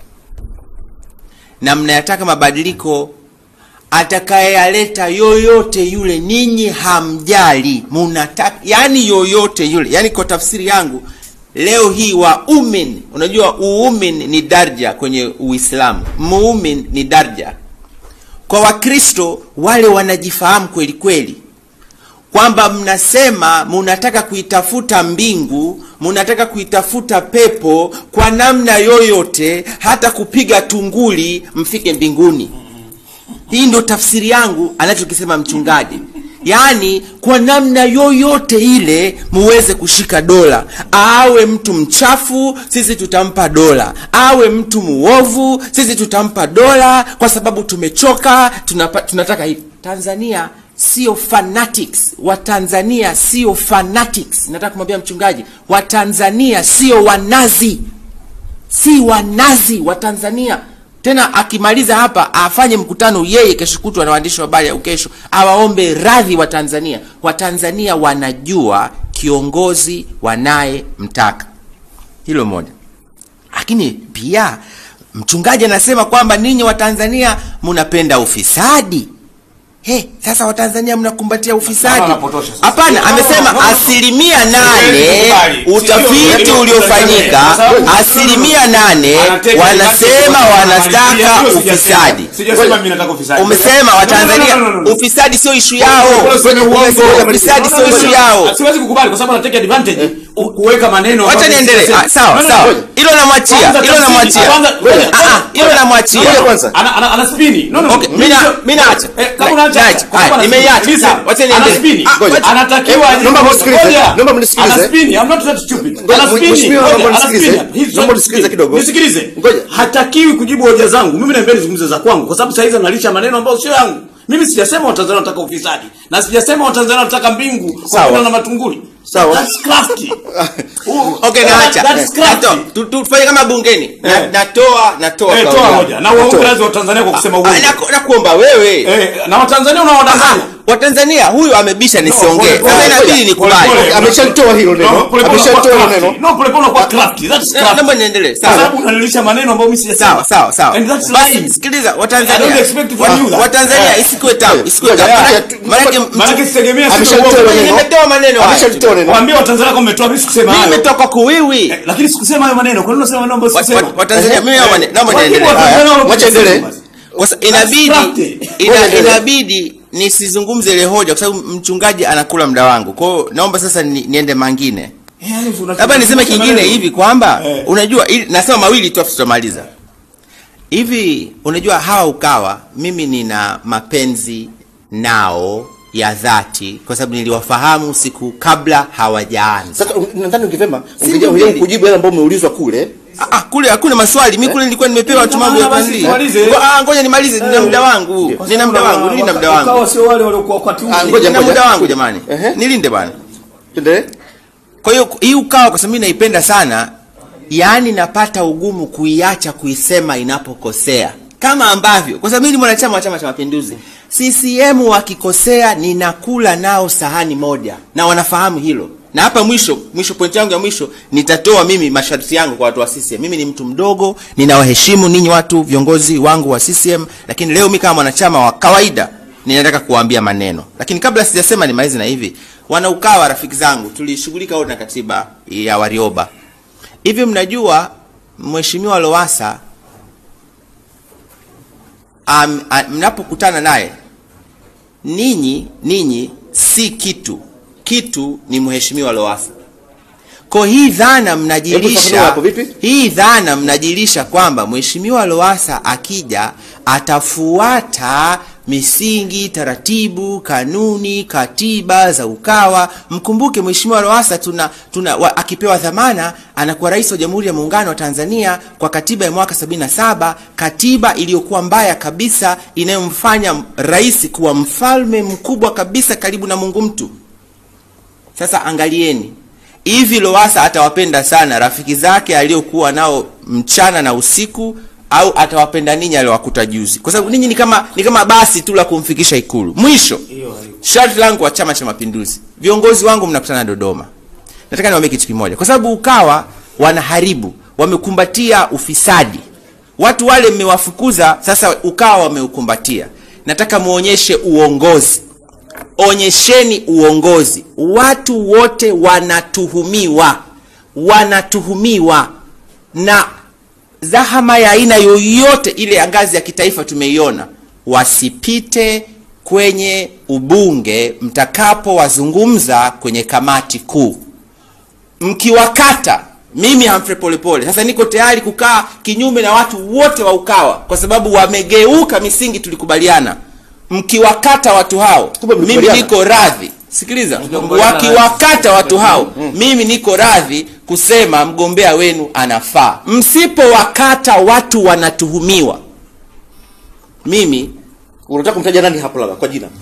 na mnayataka mabadiliko atakayeyaleta yoyote yule ninyi hamjali munataka yani yoyote yule yani kwa tafsiri yangu leo hii waumin unajua uumin ni darja kwenye uislamu muumin ni darja kwa wakristo wale wanajifahamu kweli kweli kwamba mnasema munataka kuitafuta mbingu munataka kuitafuta pepo kwa namna yoyote hata kupiga tunguli mfike mbinguni hii ndo tafsiri yangu anachokisema mchungaji yaani kwa namna yoyote ile muweze kushika dola awe mtu mchafu sisi tutampa dola awe mtu muovu sisi tutampa dola kwa sababu tumechoka tunapa, tunataka hivi tanzania sio fanatics watanzania sio fanatics nataka kumwambia mchungaji watanzania sio wanazi si wanazi wa tanzania tena akimaliza hapa afanye mkutano yeye kesho kutwa na waandishi wa habari au kesho awaombe radhi wa Tanzania. Watanzania wanajua kiongozi wanayemtaka, hilo moja. Lakini pia mchungaji anasema kwamba ninyi Watanzania mnapenda ufisadi. He, sasa Watanzania mnakumbatia ufisadi? Naona anapotosha sasa. Hapana, No, no, amesema no, no. asilimia nane Sikubali. utafiti Sio- uliofanyika Kwa sababu- asilimia nane Anateka wanasema haki- wanataka Hiyo sijasema. ufisadi. Sijasema mimi nataka ufisadi. Umesema No, Watanzania no, no, no, no. ufisadi sio ishu yao, Kwenye uongo. ufisadi No, sio no, no, ishu no. yao. Siwezi kukubali kwa sababu anataka advantage u- kuweka maneno. Wacha ambayo niendelee. sijasema. Ah, Sawa No, no, sawa, ngoja. hilo namwachia, Kwanza hilo tafsiri. namwachia. Kwanza- ngoja, Ah, ah, hilo ngoja. namwachia. Ngoja kwanza. Ana- ana- ana spini. No, no, no. Okay, mimi na- mimi naacha. Eh, kama Na- unaacha, naacha. kwa sababu Haya, ana nimeiacha. spini. Sawa, wacha Ana niendelee. spini. Ah, ngoja. Anatakiwa Eh, naomba mnisikilize. Ngoja. Naomba mnisikilize. Ana spini. I'm not that stupid. Ngoja, Ana spini. mheshimiwa, Ngoja, naomba ana mnisikilize. spini. He's Naomba not mnisikilize stupid. kidogo. Nisikilize. Ngoja. Hatakiwi kujibu hoja zangu. Mimi naambia nizungumze za kwangu kwa sababu saizi analisha maneno ambayo sio yangu. Mimi sijasema Watanzania wanataka ufisadi na sijasema Watanzania wanataka mbingu kwa Sawa. kwenda na matunguli. Sawa. That's crafty. Oh, Okay, that- naacha. That's crafty. Nato- tu- tu- Tufanye kama bungeni. Na- Eh. Natoa, natoa Eh, kauli toa yangu. hoja. Na uongo lazima Watanzania kwa kusema uongo. Ah, naku- Nakuomba wewe. Eh, na Watanzania unawadanganya. Watanzania huyu amebisha nisiongee. pole, pole, Sasa inabidi pole, nikubali. pole, pole. Ameshalitoa hilo neno. No, pole pole Ameshalitoa unakuwa hilo crafty. neno. No, pole pole unakuwa crafty. That's Na- crafty. Naomba niendelee. Kwa Sawa. sababu unanilisha maneno ambayo mimi sijasema. sawa sawa sawa And that's Basi, lying. sikiliza I don't watanzania expect from Wa- you that. watanzania Eh. isikuwe tabu isikuwe Ngoja, tabu ngoja, Maana- tu- maanake tu- Maanake sitegemea sisi Ameshalitoa uongo. hilo neno. nimetoa maneno haya. Ameshalitoa neno. Waambie Watanzania kama umetoa mimi sikusema mimi hayo. nimetoka kuwiwi Eh, Lakini sikusema hayo maneno. Kwa nini unasema maneno ambayo Wa- sikusema? wa- watanzania mimi naomba ni- naomba Wajibu niendelee Watanzania Haya, wanakuja wacha endelee. kusema basi. Kwa sa- inabidi crafty. ina, Ngoja endelee. inabidi nisizungumze ile hoja kwa sababu mchungaji anakula muda wangu kwa hiyo naomba sasa ni, niende mangine Eh, yani unachukua- labda niseme kingine maneno. hivi kwamba Eh. unajua ili, nasema mawili tu afu tutamaliza hivi unajua hawa ukawa mimi nina mapenzi nao ya dhati kwa sababu niliwafahamu siku kabla hawajaanza Sasa un- nadhani ungevema Si ungeja ndio ungeja kweli? kujibu yale ambayo umeulizwa kule. Ah, ah, kule hakuna maswali mi kule nilikuwa nimepewa tu mambo ya Basi kuandika. tumalize. Ngo- ah, ngoja nimalize nina muda wangu nina muda wangu nina muda wangu Wakawa sio wale waliokuwa wakati ule. Ah, ngoja, nina muda wangu ngoja. jamani Ehe. nilinde bwana Tuendelee. kwa hiyo hii ukawa kwa sababu mimi naipenda sana yaani napata ugumu kuiacha kuisema inapokosea kama ambavyo kwa sababu mimi ni mwanachama wa chama cha mapinduzi ccm wakikosea ninakula nao sahani moja na wanafahamu hilo na hapa mwisho mwisho pointi yangu ya mwisho nitatoa mimi masharti yangu kwa watu wa ccm mimi ni mtu mdogo ninawaheshimu ninyi watu viongozi wangu wa ccm lakini leo mi kama mwanachama wa kawaida ninataka kuwaambia maneno lakini kabla sijasema nimalize na hivi wanaukawa rafiki zangu tulishughulika wote na katiba ya warioba hivi mnajua mheshimiwa lowasa um, mnapokutana naye ninyi ninyi si kitu kitu ni mheshimiwa lowasa kwa hii dhana Hebu mnajilisha fafanua hapo, vipi? hii dhana mnajilisha kwamba mheshimiwa lowasa akija atafuata misingi taratibu kanuni katiba za ukawa mkumbuke mheshimiwa lowasa tuna, tuna wa, akipewa dhamana anakuwa rais wa jamhuri ya muungano wa tanzania kwa katiba ya mwaka 77 katiba iliyokuwa mbaya kabisa inayomfanya rais kuwa mfalme mkubwa kabisa karibu na mungu mtu sasa angalieni hivi lowasa atawapenda sana rafiki zake aliokuwa nao mchana na usiku au atawapenda ninyi aliowakuta juzi kwa sababu ninyi ni kama ni kama basi tu la kumfikisha ikulu mwisho sharti langu wa chama cha mapinduzi viongozi wangu mnakutana dodoma nataka niwaambie kitu kimoja kwa sababu ukawa wanaharibu wamekumbatia ufisadi watu wale mmewafukuza sasa ukawa wameukumbatia nataka muonyeshe uongozi onyesheni uongozi watu wote wanatuhumiwa wanatuhumiwa na dhahama ya aina yoyote ile ya ngazi ya kitaifa tumeiona wasipite kwenye ubunge mtakapowazungumza kwenye kamati kuu mkiwakata mimi Humphrey Polepole sasa niko tayari kukaa kinyume na watu wote wa Ukawa kwa sababu wamegeuka misingi tulikubaliana. Mkiwakata watu hao, Kumbe mimi mlikubaliana. niko radhi. Sikiliza, Mlikubaliana wakiwakata watu hao, mimi niko radhi kusema mgombea wenu anafaa. Msipowakata watu wanatuhumiwa, mimi Unataka kumtaja nani hapo labda kwa jina?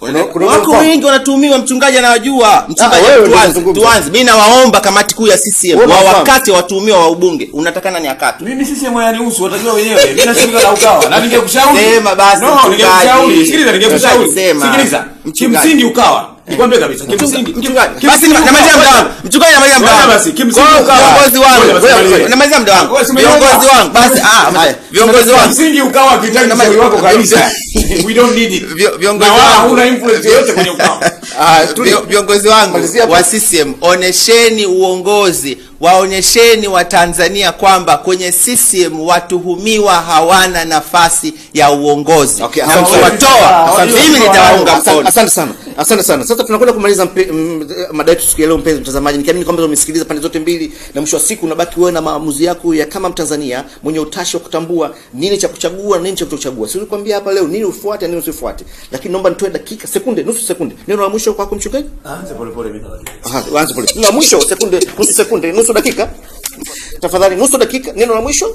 Kuna- kuna wako mfano? wengi wanatuhumiwa mchungaji anawajua mchungaji wewe ndio tuanze unazungumza. tuanze mimi nawaomba kamati kuu ya CCM Wewe wa unafahamu. wakati watuhumiwa wa ubunge unatakana ni akati Mimi sisi hayanihusu, watajua wenyewe. Mimi nashughulika na ukawa. Na ningekushauri. Sema basi, No, mchungaji. ningekushauri. Sikiliza, ningekushauri. Mchungaji, sema. Sikiliza. Mchungaji. Kimsingi ukawa. Nikwambie kabisa. Kimsingi. mchungaji kimsingi basi ukawa. namalizia muda wangu mchungaji namalizia muda Ngoja wangu basi, kimsingi Kwa hiyo ukawa. viongozi wangu Ngoja basi, wewe- maliza. namalizia muda wangu Wewe si umenielewa? viongozi wangu basi ah Haya. viongozi wangu Kimsingi ukawa akihitaji ushauri wako kabisa. We don't need it. Vio- viongozi Na wala wangu. huna influence yoyote kwenye ukawa. Ah, Vio- viongozi wangu Malizia hapo. wa CCM onesheni uongozi waonyesheni watanzania kwamba kwenye CCM watuhumiwa hawana nafasi ya uongozi Okay, na asante sana. mkiwatoa Asante. mimi nitawaunga Asante- mkono Asante sana, asante sana. Sasa tunakwenda kumaliza mpe- m- mada yetu siku ya leo, mpenzi mtazamaji, nikiamini kwamba umesikiliza pande zote mbili, na mwisho wa siku unabaki wewe na maamuzi yako ya kama Mtanzania mwenye utashi wa kutambua nini cha kuchagua na nini cha kutochagua. Siwezi kuambia hapa leo nini ufuate na nini usifuate, lakini naomba nitoe dakika, sekunde, nusu sekunde, neno la mwisho kwako mchungaji. Anza pole pole mimi. Aha, anza pole. Neno la mwisho, sekunde, nusu sekunde, nusu dakika, tafadhali, nusu dakika, neno la mwisho,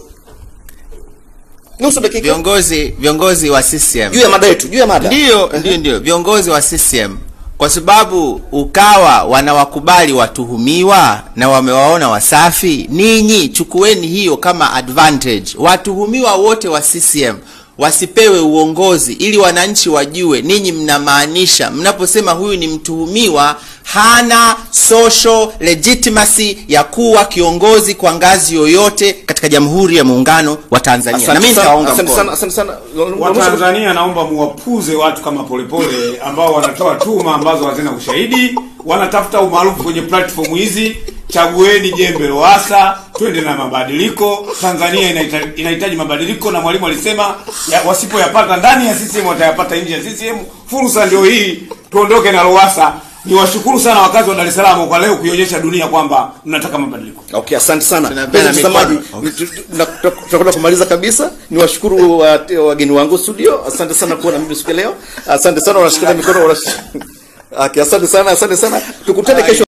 nusu dakika, viongozi viongozi wa CCM juu ya mada yetu, juu ya mada. ndio ndio ndio viongozi wa CCM kwa sababu ukawa wanawakubali watuhumiwa na wamewaona wasafi ninyi chukueni hiyo kama advantage watuhumiwa wote wa CCM wasipewe uongozi ili wananchi wajue ninyi mnamaanisha mnaposema huyu ni mtuhumiwa hana social legitimacy ya kuwa kiongozi kwa ngazi yoyote katika jamhuri ya muungano wa Tanzania na mimi Asante sana, nitawaunga asante mkono sana, asante sana. La mwisho- Watanzania naomba muwapuze watu kama Polepole ambao wanatoa tuma ambazo hazina ushahidi, wanatafuta umaarufu kwenye platform hizi. Chagueni jembe Lowassa, twende na mabadiliko. Tanzania inahita- inahitaji mabadiliko, na Mwalimu alisema ya, wasipoyapata ndani ya CCM watayapata nje ya CCM. Fursa ndio hii, tuondoke na Lowassa. Niwashukuru sana wakazi wa Dar es Salaam kwa leo kuionyesha dunia kwamba mnataka mabadiliko. Okay, asante sana Tunapeana mpenzi mtazamaji, mikono. ni- tu- tu- na- tu- tutakwenda kumaliza kabisa. Ni washukuru wa- wageni wangu studio, asante sana kuwa na mimi siku ya leo. Asante sana, wanashikilia mikono wanash... Okay, asante sana, asante sana, tukutane kesho.